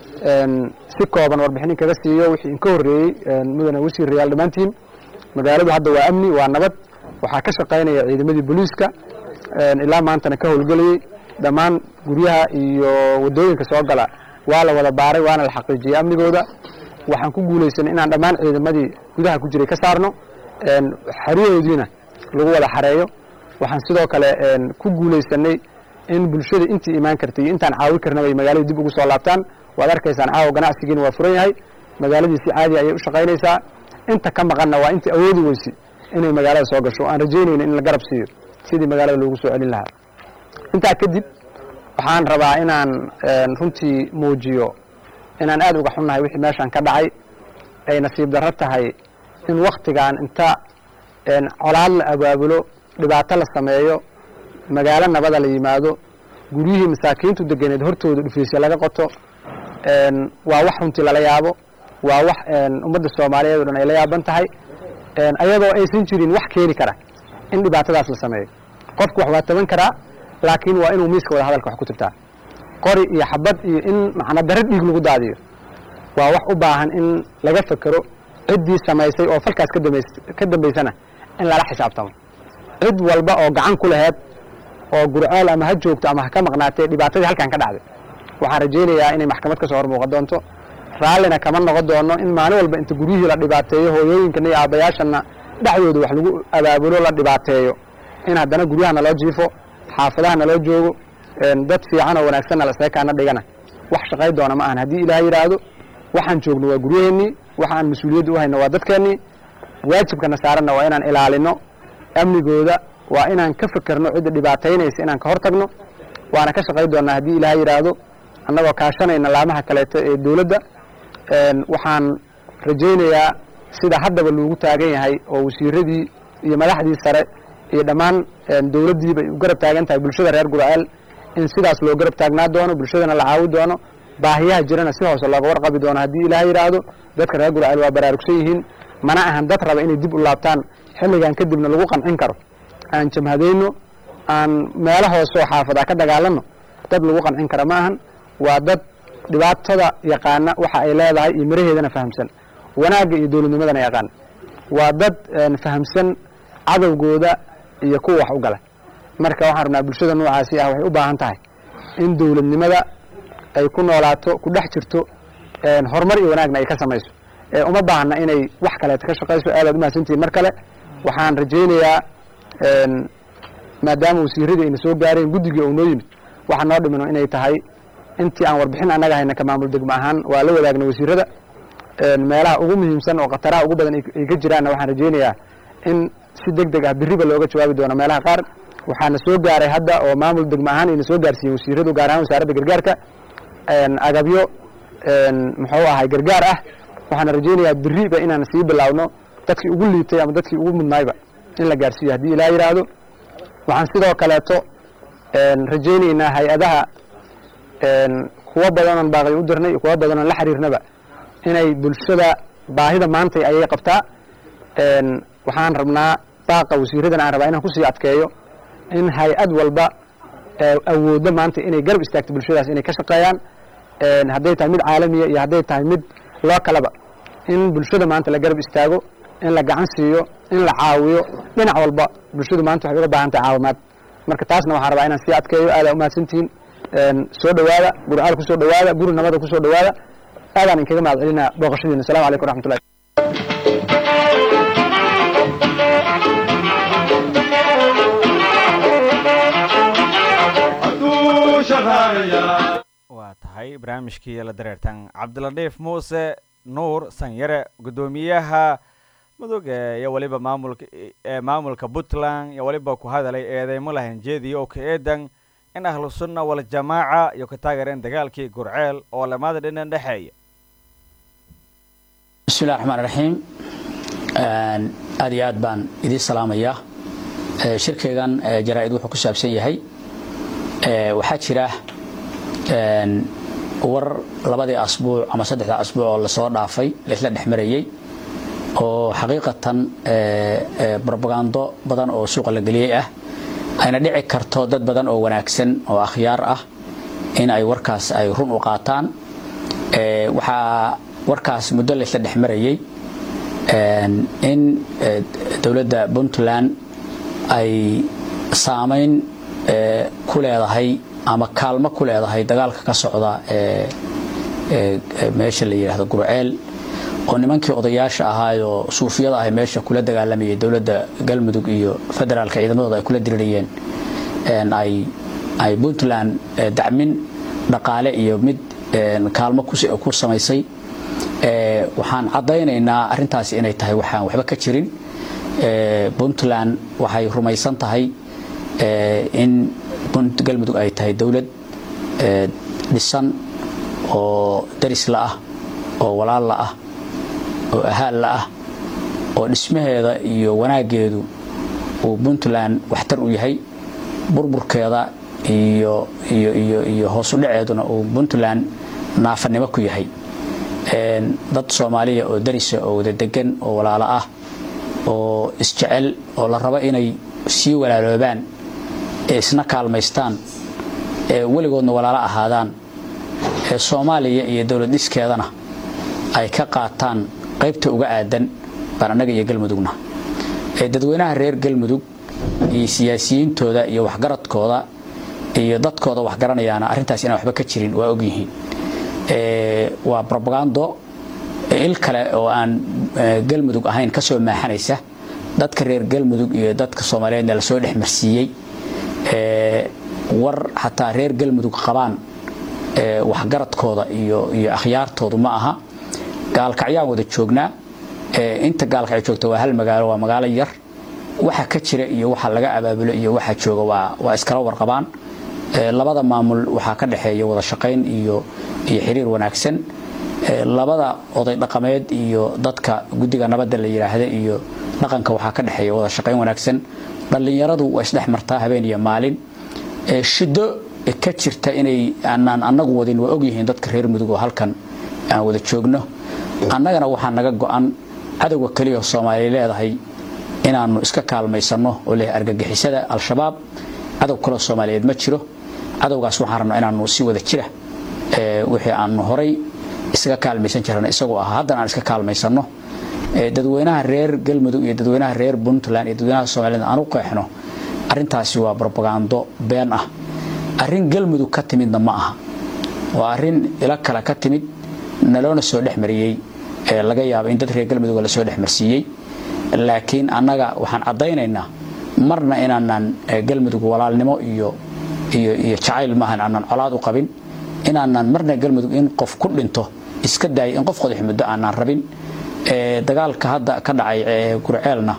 si kooban warbixinin kaga siiyo wixii inka horreeyey mudane wasiirayaal dhammaantiin magaaladu hadda waa amni waa nabad waxaa ka shaqaynaya ciidamadii booliiska ilaa maantana ka howlgelayey dhammaan guryaha iyo waddooyinka soo gala waa la wada baaray waana la xaqiijiyey amnigooda waxaan ku guulaysanay inaan dhammaan ciidamadii gudaha ku jiray ka saarno xeryahoodiina lagu wada xareeyo waxaan sidoo kale ku guulaysanay in bulshada intii imaan kartay iyo intaan caawi karnaba ay magaalada dib ugu soo laabtaan waad arkaysaan caawa ganacsigiina waa furan yahay magaaladii si caadi ayay u shaqaynaysaa inta ka maqanna waa intii awoodi weysi inay magaalada soo gasho aan rajaynayno in la garab siiyo sidii magaalada loogu soo celin lahaa intaa kadib waxaan rabaa inaan runtii muujiyo inaan aad uga xunnahay wixii meeshaan ka dhacay ay nasiib darro tahay in wakhtigan inta colaad la abaabulo dhibaato la sameeyo magaalo nabada la yimaado guryihii masaakiintu deganeed hortooda dhufaysya laga qoto waa wax runtii lala yaabo waa wax ummadda soomaaliyeed o dhan ay la yaaban tahay ayadoo aysan jirin wax keeni kara in dhibaatadaas la sameeyo qofku wax waa taban karaa laakiin waa inuu miiska wada hadalka wax ku tirtaa qori iyo xabad iyo in macna daro dhiig lagu daadiyo waa wax u baahan in laga fekero ciddii samaysay oo falkaas ka dambaysana in lala xisaabtamo cid walba oo gacan ku laheed oo gurceel ama ha joogto ama ha ka maqnaatee dhibaatadii halkan ka dhacday waxaan rajaynayaa inay maxkamad ka soo hor muuqan doonto raallina kama noqon doono in maalin walba inta guryihii la dhibaateeyo hooyooyinkana iyo aabbayaashana dhexdooda wax lagu abaabulo la dhibaateeyo in haddana guryaha naloo jiifo xaafadaha naloo joogo dad fiican oo wanaagsanna laseekaana dhigana wax shaqay doona ma ahan haddii ilaah yidhaahdo waxaan joogno waa guryaheennii waxa aan mas-uuliyadda u hayno waa dadkeennii waajibkana saaranna waa inaan ilaalino amnigooda waa inaan ka fekerno cidda dhibaataynaysa inaan ka hor tagno waana ka shaqay doonnaa haddii ilaah yidhaahdo annagoo kaashanayna laamaha kaleeto ee dowladda waxaan rajaynayaa sida haddaba loogu taagan yahay oo wasiiradii iyo madaxdii sare iyo dhammaan dowladdiiba ay u garab taagan tahay bulshada reer gurceel in sidaas loo garab taagnaa doono bulshadana la caawi doono baahiyaha jirana si hoose looga warqabi doono haddii ilaah yidhaahdo dadka reer gurceel waa baraarugsan yihiin mana ahan dad raba inay dib u laabtaan xilligan kadibna lagu qancin karo aan jamhadayno aan meelo hoose oo xaafadaa ka dagaalanno dad lagu qancin kara ma ahan waa dad dhibaatada yaqaana waxa ay leedahay iyo miraheedana fahamsan wanaagga iyo dowladnimadana yaqaan waa dad fahamsan cadowgooda iyo kuwa wax u gala marka waxaan rabnaa bulshada noocaasi ah waxay u baahan tahay in dowladnimada ay ku noolaato ku dhex jirto horumar iyo wanaagna ay ka samayso uma baahna inay wax kaleeta ka shaqayso aadaad umahadsantihiin mar kale waxaan rajaynayaa maadaama wasiiradii ayna soo gaareen guddigii oo noo yimid waxa noo dhimino inay tahay intii aan warbixin annaga hayna ka maamul degmo ahaan waa la wadaagna wasiirada meelaha ugu muhiimsan oo khataraha ugu badan ay ka jiraanna waxaan rajaynayaa in si deg deg ah biriba looga jawaabi doono meelaha qaar waxaana soo gaaray hadda oo maamul degmo ahaan ayna soo gaarsiiyeen wasiiradu gaar ahaan wasaaradda gargaarka agabyo muxuu ahay gargaar ah waxaana rajaynayaa biriba inaan sii bilaawno dadkii ugu liitay ama dadkii ugu mudnaayba in la gaarsiiyo haddii ilaa yidhaahdo waxaan sidoo kaleeto rajaynaynaa hay-adaha kuwo badanoon baaqay u dirnay kuwo badanoon la xiriirnaba inay bulshada baahida maantay ayay qabtaa waxaan rabnaa baaqa wasiiradana aan rabaa inaan kusii adkeeyo in hay-ad walba awooddo maanta inay garab istaagto bulshadaas inay ka shaqeeyaan hadday tahay mid caalamiya iyo hadday tahay mid loo kalaba in bulshada maanta la garab istaago in la gacan siiyo in la caawiyo dhinac walba bulshadu maanta waxay uga baahan tahay caawimaad marka taasna waxaan rabaa inaan sii adkeeyo aadaa umahadsantihiin soo dhowaada gurcaal kusoo dhowaada guri nabada kusoo dhowaada aadaan inkaga mahad celinaa booqashadiina assalamu calaykum waraxmatullahi waa tahay barnaamijkii la dareertan cabdiladhiif muuse nuur sanyare guddoomiyaha mudug iyo weliba maamulka ee maamulka puntland iyo weliba ku hadalay eedeymo lahanjeediya oo ka eedan in ahlu sunna waljamaaca iyo ka taageereen dagaalkii gurceel oo lamada dhinan dhexeeya bismillahi raxmaan raxiim aad iyo aad baan idiin salaamayaa shirkaygan jaraa'id wuxuu ku saabsan yahay waxaa jira war labadii asbuuc ama saddexda asbuuc oo lasoo dhaafay laisla dhex marayey oo xaqiiqatan brobagando badan oo suuqa la geliyey ah ayna dhici karto dad badan oo wanaagsan oo akhyaar ah in ay warkaas ay run u qaataan waxaa warkaas muddo laysla dhex marayey in dowladda puntland ay saamayn ku leedahay ama kaalmo ku leedahay dagaalka ka socda meesha la yidhaahdo gurceel oo nimankii odayaasha ahaayoo suufiyada ahay meesha kula dagaalamayay dowladda galmudug iyo federaalka ciidamadooda ay kula dirirayeen ay puntland dacmin dhaqaale iyo mid kaalmo ku samaysay waxaan caddaynaynaa arrintaasi inay tahay waxaan waxba ka jirin puntland waxay rumaysan tahay in galmudug ay tahay dowlad dhisan oo darisla ah oo walaalla ah oo ahaalla ah oo dhismaheeda iyo wanaaggeedu uu puntland waxtar u yahay burburkeeda iyo iyo iyo iyo hoos u dhaceeduna uu puntland naafanimo ku yahay dad soomaaliya oo darisa oo wada degan oo walaalo ah oo isjecel oo la rabo inay sii walaaloobaan ee isna kaalmaystaan ee weligoodna walaalo ahaadaan ee soomaaliya iyo dowlad dhiskeedana ay ka qaataan qaybta uga aadan baan annaga iyo galmudugna ee dadweynaha reer galmudug iyo siyaasiyiintooda iyo waxgaradkooda iyo dadkooda waxgaranayaana arrintaas inaan waxba ka jirin waa ogyihiin waa brobagando il kale oo aan galmudug ahayn ka soo maaxanaysa dadka reer galmudug iyo dadka soomaaliyeedna lasoo dhex marsiiyey war xataa reer galmudug qabaan waxgaradkooda iyo iyo akhyaartoodu ma aha gaalkacyaan wada joognaa inta gaalkacyo joogta waa hal magaalo waa magaalo yar waxa ka jira iyo waxa laga abaabulo iyo waxa jooga waa waa iskala warqabaan labada maamul waxaa ka dhexeeya wada shaqayn iyo iyo xiriir wanaagsan labada oday dhaqameed iyo dadka guddiga nabadda la yidhaahda iyo dhaqanka waxaa ka dhexeeya wada shaqayn wanaagsan dhallinyaradu waa isdhex martaa habeen iyo maalin shiddo ka jirta inay aanaan annagu wadin waa ogyihiin dadka reer mudug oo halkan aan wada joogno annagana waxaa naga go-an cadowga keliya oo soomaaliya leedahay inaannu iska kaalmaysanno oo leh argagixisada al-shabaab cadow kaloo soomaaliyeed ma jiro cadowgaas waxaan rabnaa inaannu si wada jira wixii aannu horay isaga kaalmaysan jirana isagoo ahaa haddana aan iska kaalmaysanno dadweynaha reer galmudug iyo dadweynaha reer puntland iyo dadweynaha soomaaliyed aan u qeexno arrintaasi waa brobagando been ah arrin galmudug ka timidna ma aha waa arrin ilo kale ka timid naloona soo dhex mariyey ee laga yaabo in dad reer galmudug lasoo dhex marsiiyey laakiin annaga waxaan caddaynaynaa marna inaanan galmudug walaalnimo iyo iyo iyo jacayl maahan aanan colaad u qabin inaanan marna galmudug in qof ku dhinto iska daayay in qof qodax muddo aanan rabin dagaalka hadda ka dhacay gurceelna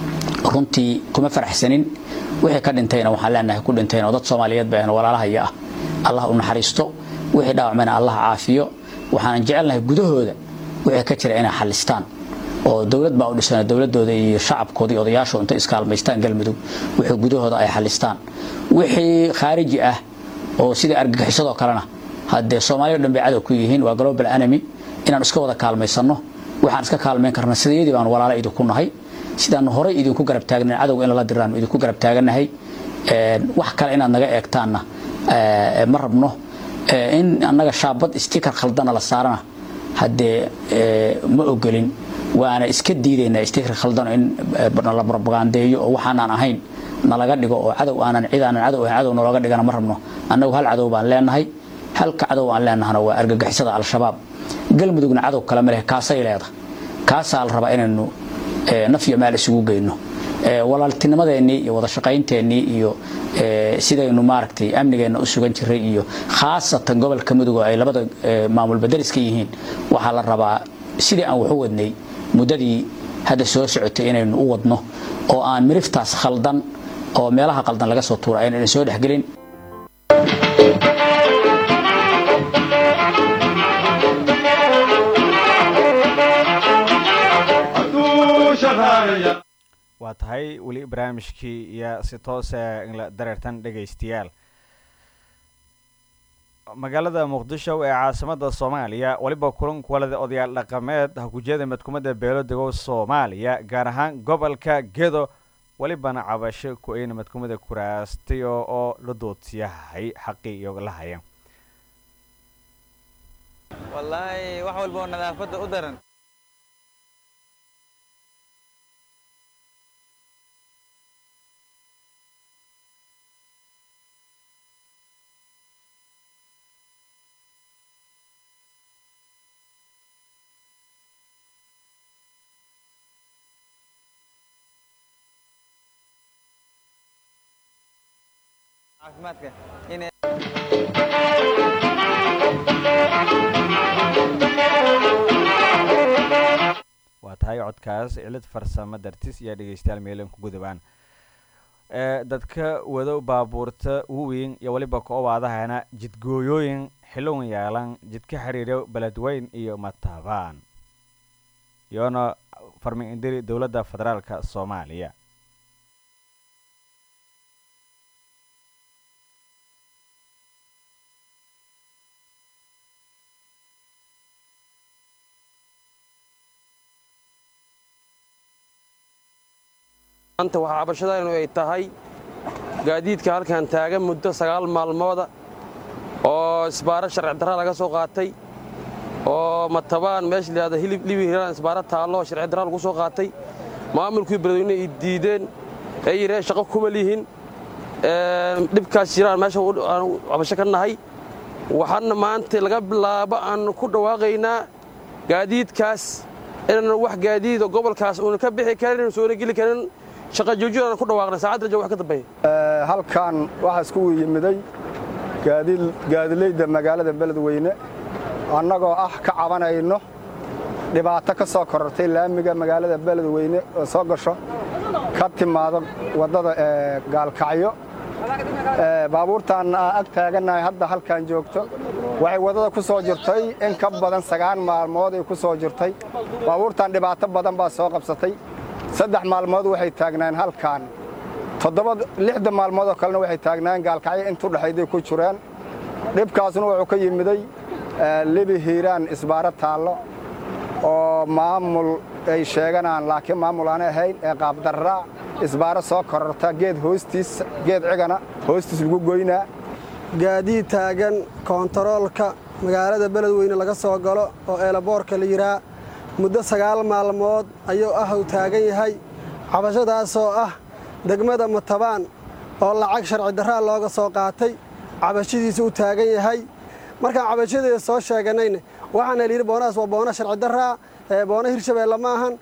runtii kuma faraxsanin wixii ka dhintayna waxaan leenahay ku dhintayn oo dad soomaaliyeed baan walaalahaya ah allah u naxariisto wixii dhaawacmayna allah caafiyo waxaanan jecelnahay gudahooda wixii ka jira inay xalistaan oo dowlad baa u dhisan dowladooda iyo shacabkooda iyo odayaashooda intay iskaalmaystaan galmudug wixii gudahooda ay xalistaan wixii khaariji ah oo sidii argagixisadoo kalena haddee soomaaliya o dhan bay cadow ku yihiin waa global enemy inaan iska wada kaalmaysanno waxaan iska kaalmayn karna sidayadii baan walaala idinku nahay sidaanu horay idinku garab taagnayn cadowga in lala diraanu idinku garab taaganahay wax kale inaad naga eegtaanna ma rabno in annaga shaabad stikar khaldana la saarana haddee ma ogolin waana iska diidaynaa stikar khaldano in nala propagandeeyo oo waxaanaan ahayn nalaga dhigo oo cadow aanan cid aanan cadow ahayn cadow nalooga dhigana ma rabno annagu hal cadow baan leenahay halka cadow aan leenahana waa argagixisada al-shabaab galmudugna cadow kale ma leh kaasay leeda kaasaa la rabaa inaynu naf iyo maal isugu geyno walaaltinimadeennii iyo wada shaqaynteenii iyo sidaynu maaragtay amnigeenna u sugan jiray iyo khaasatan gobolka mudug oo ay labada maamulba dariska yihiin waxaa la rabaa sidii aan wax u wadnay muddadii hadda soo socotay inaynu u wadno oo aan miriftaas khaldan oo meelaha qaldan laga soo tuura aynan soo dhexgelin waa tahay weli barnaamijkii iyo si toose inla dareertan dhegaystayaal magaalada muqdisho ee caasimada soomaaliya weliba kulan kuwalada odayaal dhaqameed hakujeeda madkumadda beelo degow soomaaliya gaar ahaan gobolka gedo welibana cabasho ku-eyna madkumada kuraastayo oo la doodsiyahay xaqii iyo la haya wallaahi wax walba oo nadaafadda u daran caafimaadka inay waa tahay codkaas cilid farsamo dartis iyo dhegeystayaal meelan ku gudubaan dadka wado baabuurta uweyn iyo weliba ka-obaadahana jidgooyooyin xilowin yaalan jidka xiriiro beledweyn iyo mataabaan iyoona farmin indiri dowladda federaalka soomaaliya maanta waxaa cabashadaynu ay tahay gaadiidka halkan taagan muddo sagaal maalmooda oo isbaaro sharci darra laga soo qaatay oo matabaan meesha layihahdo hilib libi hiraan isbaaro taallo sharci darra lagu soo qaatay maamulkii beledweyne ay diideen ay yidhaheen shaqo kuma lihin dhibkaas jiraan meesha aan cabasho ka nahay waxaana maanta laga bilaabo aan ku dhawaaqaynaa gaadiidkaas inaan wax gaadiido gobolkaas uuna ka bixi karin soona geli karin shaqa joojin aan ku dhawaaqnay saacad rajo wax ka dambeeya halkan waxaa isku yimiday gaadilayda magaalada beledweyne annagoo ah ka cabanayno dhibaato ka soo korortay laamiga magaalada beledweyne oo soo gasho ka timaado waddada gaalkacyo baabuurtaan ag taagannahay hadda halkan joogto waxay waddada ku soo jirtay in ka badan sagaan maalmood ay ku soo jirtay baabuurtaan dhibaato badan baa soo qabsatay saddex maalmood waxay taagnaan halkan toddoba lixda maalmood oo kalena waxay taagnaan gaalkacyo intu dhexayday ku jireen dhibkaasna wuxuu ka yimiday libi hiiraan isbaaro taallo oo maamul ay sheeganaan laakiin maamul aan ahayn ee qaabdarraa isbaaro soo kororta geed hoostiis geed cigana hoostiis lagu goynaa gaadiid taagan koontaroolka magaalada beledweyne laga soo galo oo eelaboorka la yidhaa muddo sagaal maalmood ayuu ah uu taagan yahay cabashadaasoo ah degmada matabaan oo lacag sharci darraa looga soo qaatay cabashadiisa u taagan yahay markaan cabashadeeda soo sheeganayna waxaana layidhi boonahaas waa boono sharci darraa ee boono hirshabeelle ma ahan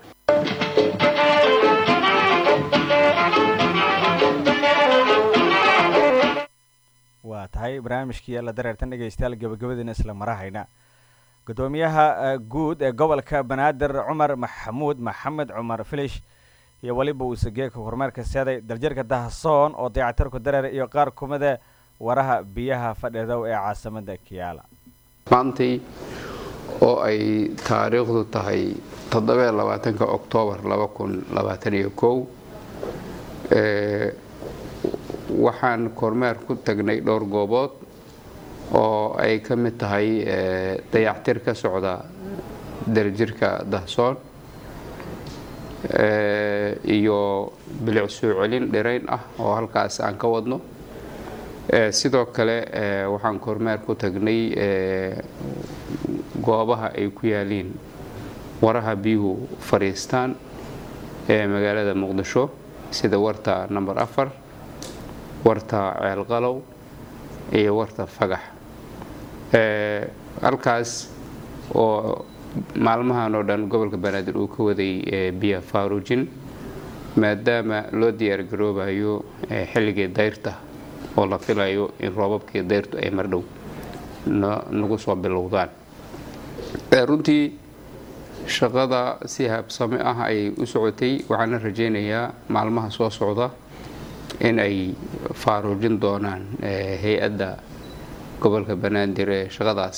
waa tahay barnaamijkii la dareertan dhegaystayaal gabagabadiina isla marahayna gudoomiyaha guud ee gobolka banaadir cumar maxamuud maxamed cumar filish iyo weliba uu sageeka horumaarka seeday daljirka dahasoon oo dayacatirku dareer iyo qaar kumida waraha biyaha fadhidow ee caasimada kiyaala maantay oo ay taariikhdu tahay toddobaatanka oktoobar waxaan kormeer ku tagnay dhowr goobood oo ay ka mid tahay dayactir ka socda daljirka dahsoon iyo bilic soo celin dhirayn ah oo halkaas aan ka wadno sidoo kale waxaan kormeer ku tagnay goobaha ay ku yaaliin waraha biyuhu fadhiistaan ee magaalada muqdisho sida warta number afar warta ceelqalow iyo warta fagax halkaas oo maalmahan oo dhan gobolka banaadir uu ka waday biya faarujin maadaama loo diyaargaroobayo xilligii dayrta oo la filayo in roobabkii dayrtu ay mardhow nagu soo bilowdaan runtii shaqada si habsame ah ayay u socotay waxaana rajaynayaa maalmaha soo socda in ay faaruujin doonaan hay-adda gobolka banaadir ee shaqadaas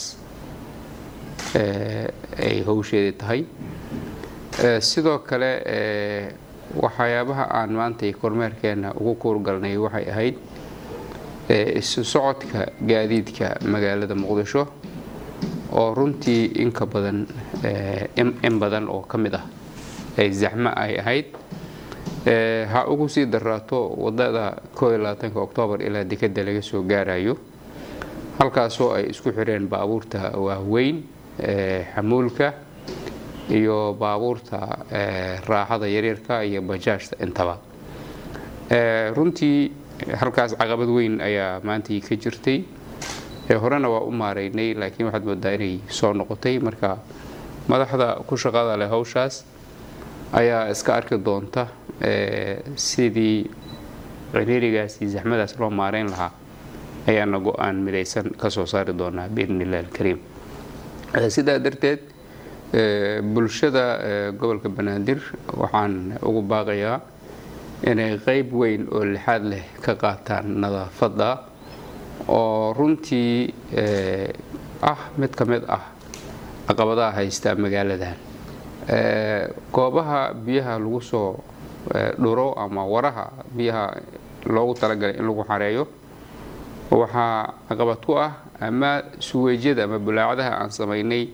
ay howsheedii tahay sidoo kale waxyaabaha aan maantay kormeerkeenna ugu kuurgalnay waxay ahayd isu socodka gaadiidka magaalada muqdisho oo runtii inka badan in badan oo ka mid ah ay zaxmo ay ahayd ha ugu sii daraato wadada oktoobar ilaa dekeda laga soo gaarayo halkaasoo ay isku xireen baabuurta waaweyn xamuulka iyo baabuurta raaxada yaryarka iyo bajaajta intaba runtii halkaas caqabad weyn ayaa maantii ka jirtay horena waa u maaraynay laakiin waxaad moodaa inay soo noqotay marka madaxda ku shaqada leh hawshaas ayaa iska arki doonta sidii ciriirigaas iyo zaxmadaas loo maarayn lahaa ayaana go-aan midaysan ka soo saari doonaa biidn illahi alkariim sidaa darteed bulshada gobolka banaadir waxaan ugu baaqayaa inay qeyb weyn oo lixaad leh ka qaataan nadaafadda oo runtii ah mid ka mid ah caqabadaha haysta magaaladan goobaha biyaha lagu soo dhuro ama waraha biyaha loogu talagalay in lagu xareeyo waxaa caqabad ku ah ama suweejyada ama bulaacadaha aan samaynay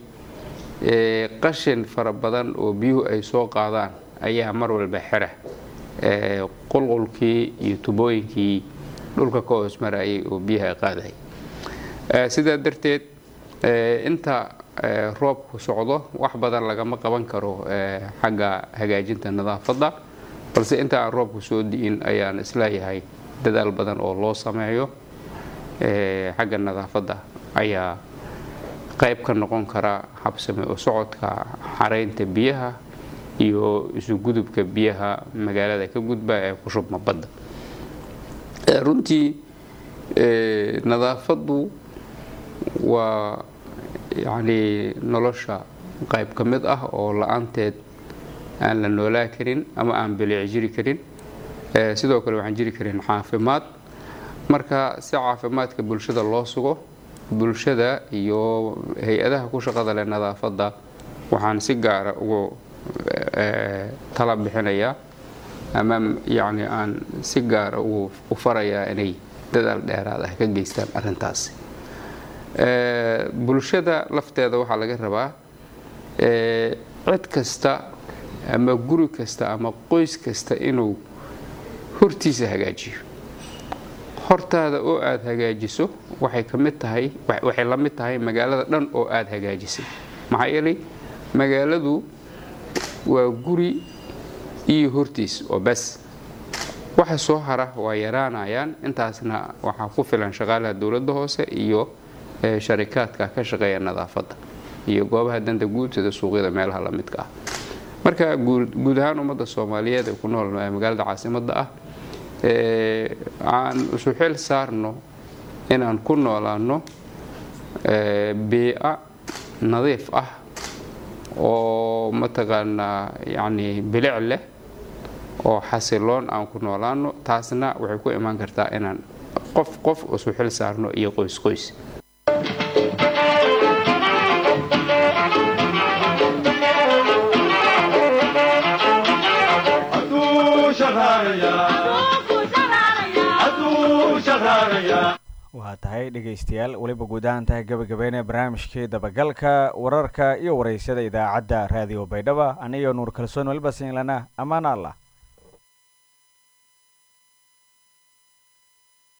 qashin fara badan oo biyuhu ay soo qaadaan ayaa mar walba xira qulqulkii iyo tubooyinkii dhulka ka hoos marayay oo biyaha qaaday sidaa darteed inta roobku socdo wax badan lagama qaban karo xagga hagaajinta nadaafadda balse inta aan roobku soo di'in ayaan isleeyahay dadaal badan oo loo sameeyo xagga nadaafadda ayaa qayb ka noqon kara habsame oo socodka xaraynta biyaha iyo isugudubka biyaha magaalada ka gudba ee ku shubma badda runtii nadaafaddu waa yacnii nolosha qayb ka mid ah oo la-aanteed aan la noolaa karin ama aan bilic jiri karin sidoo kale waxaan jiri karin caafimaad marka si caafimaadka bulshada loo sugo bulshada iyo hay-adaha ku shaqada leh nadaafadda waxaan si gaara ugu tala bixinayaa ama yacni aan si gaara ugu u farayaa inay dadaal dheeraad ah ka geystaan arrintaasi bulshada lafteeda waxaa laga rabaa cid kasta ama guri kasta ama qoys kasta inuu hortiisa hagaajiyo hortaada oo aada hagaajiso waxay ka mid tahay waxay la mid tahay magaalada dhan oo aada hagaajisay maxaa yeelay magaaladu waa guri iyo hortiis oo bas waxa soo hara waa yaraanayaan intaasna waxaa ku filan shaqaalaha dowladda hoose iyo sharikaadka ka shaqeeya nadaafadda iyo goobaha danta guud sida suuqyada meelaha la midka ah marka guud ahaan ummadda soomaaliyeed ee ku nool magaalada caasimadda ah aan isu xil saarno inaan ku noolaano biica nadiif ah oo mataqaanaa yacni bilic leh oo xasiloon aan ku noolaano taasna waxay ku imaan kartaa inaan qof qof isu xil saarno iyo qoys qoys waa tahay dhegaystayaal weliba guud ahaan tahay gabagabeynee barnaamijkii dabagalka wararka iyo waraysyada idaacadda raadiyo baydhaba aniyo nuur kalsoon weliba siinlana ammaan allah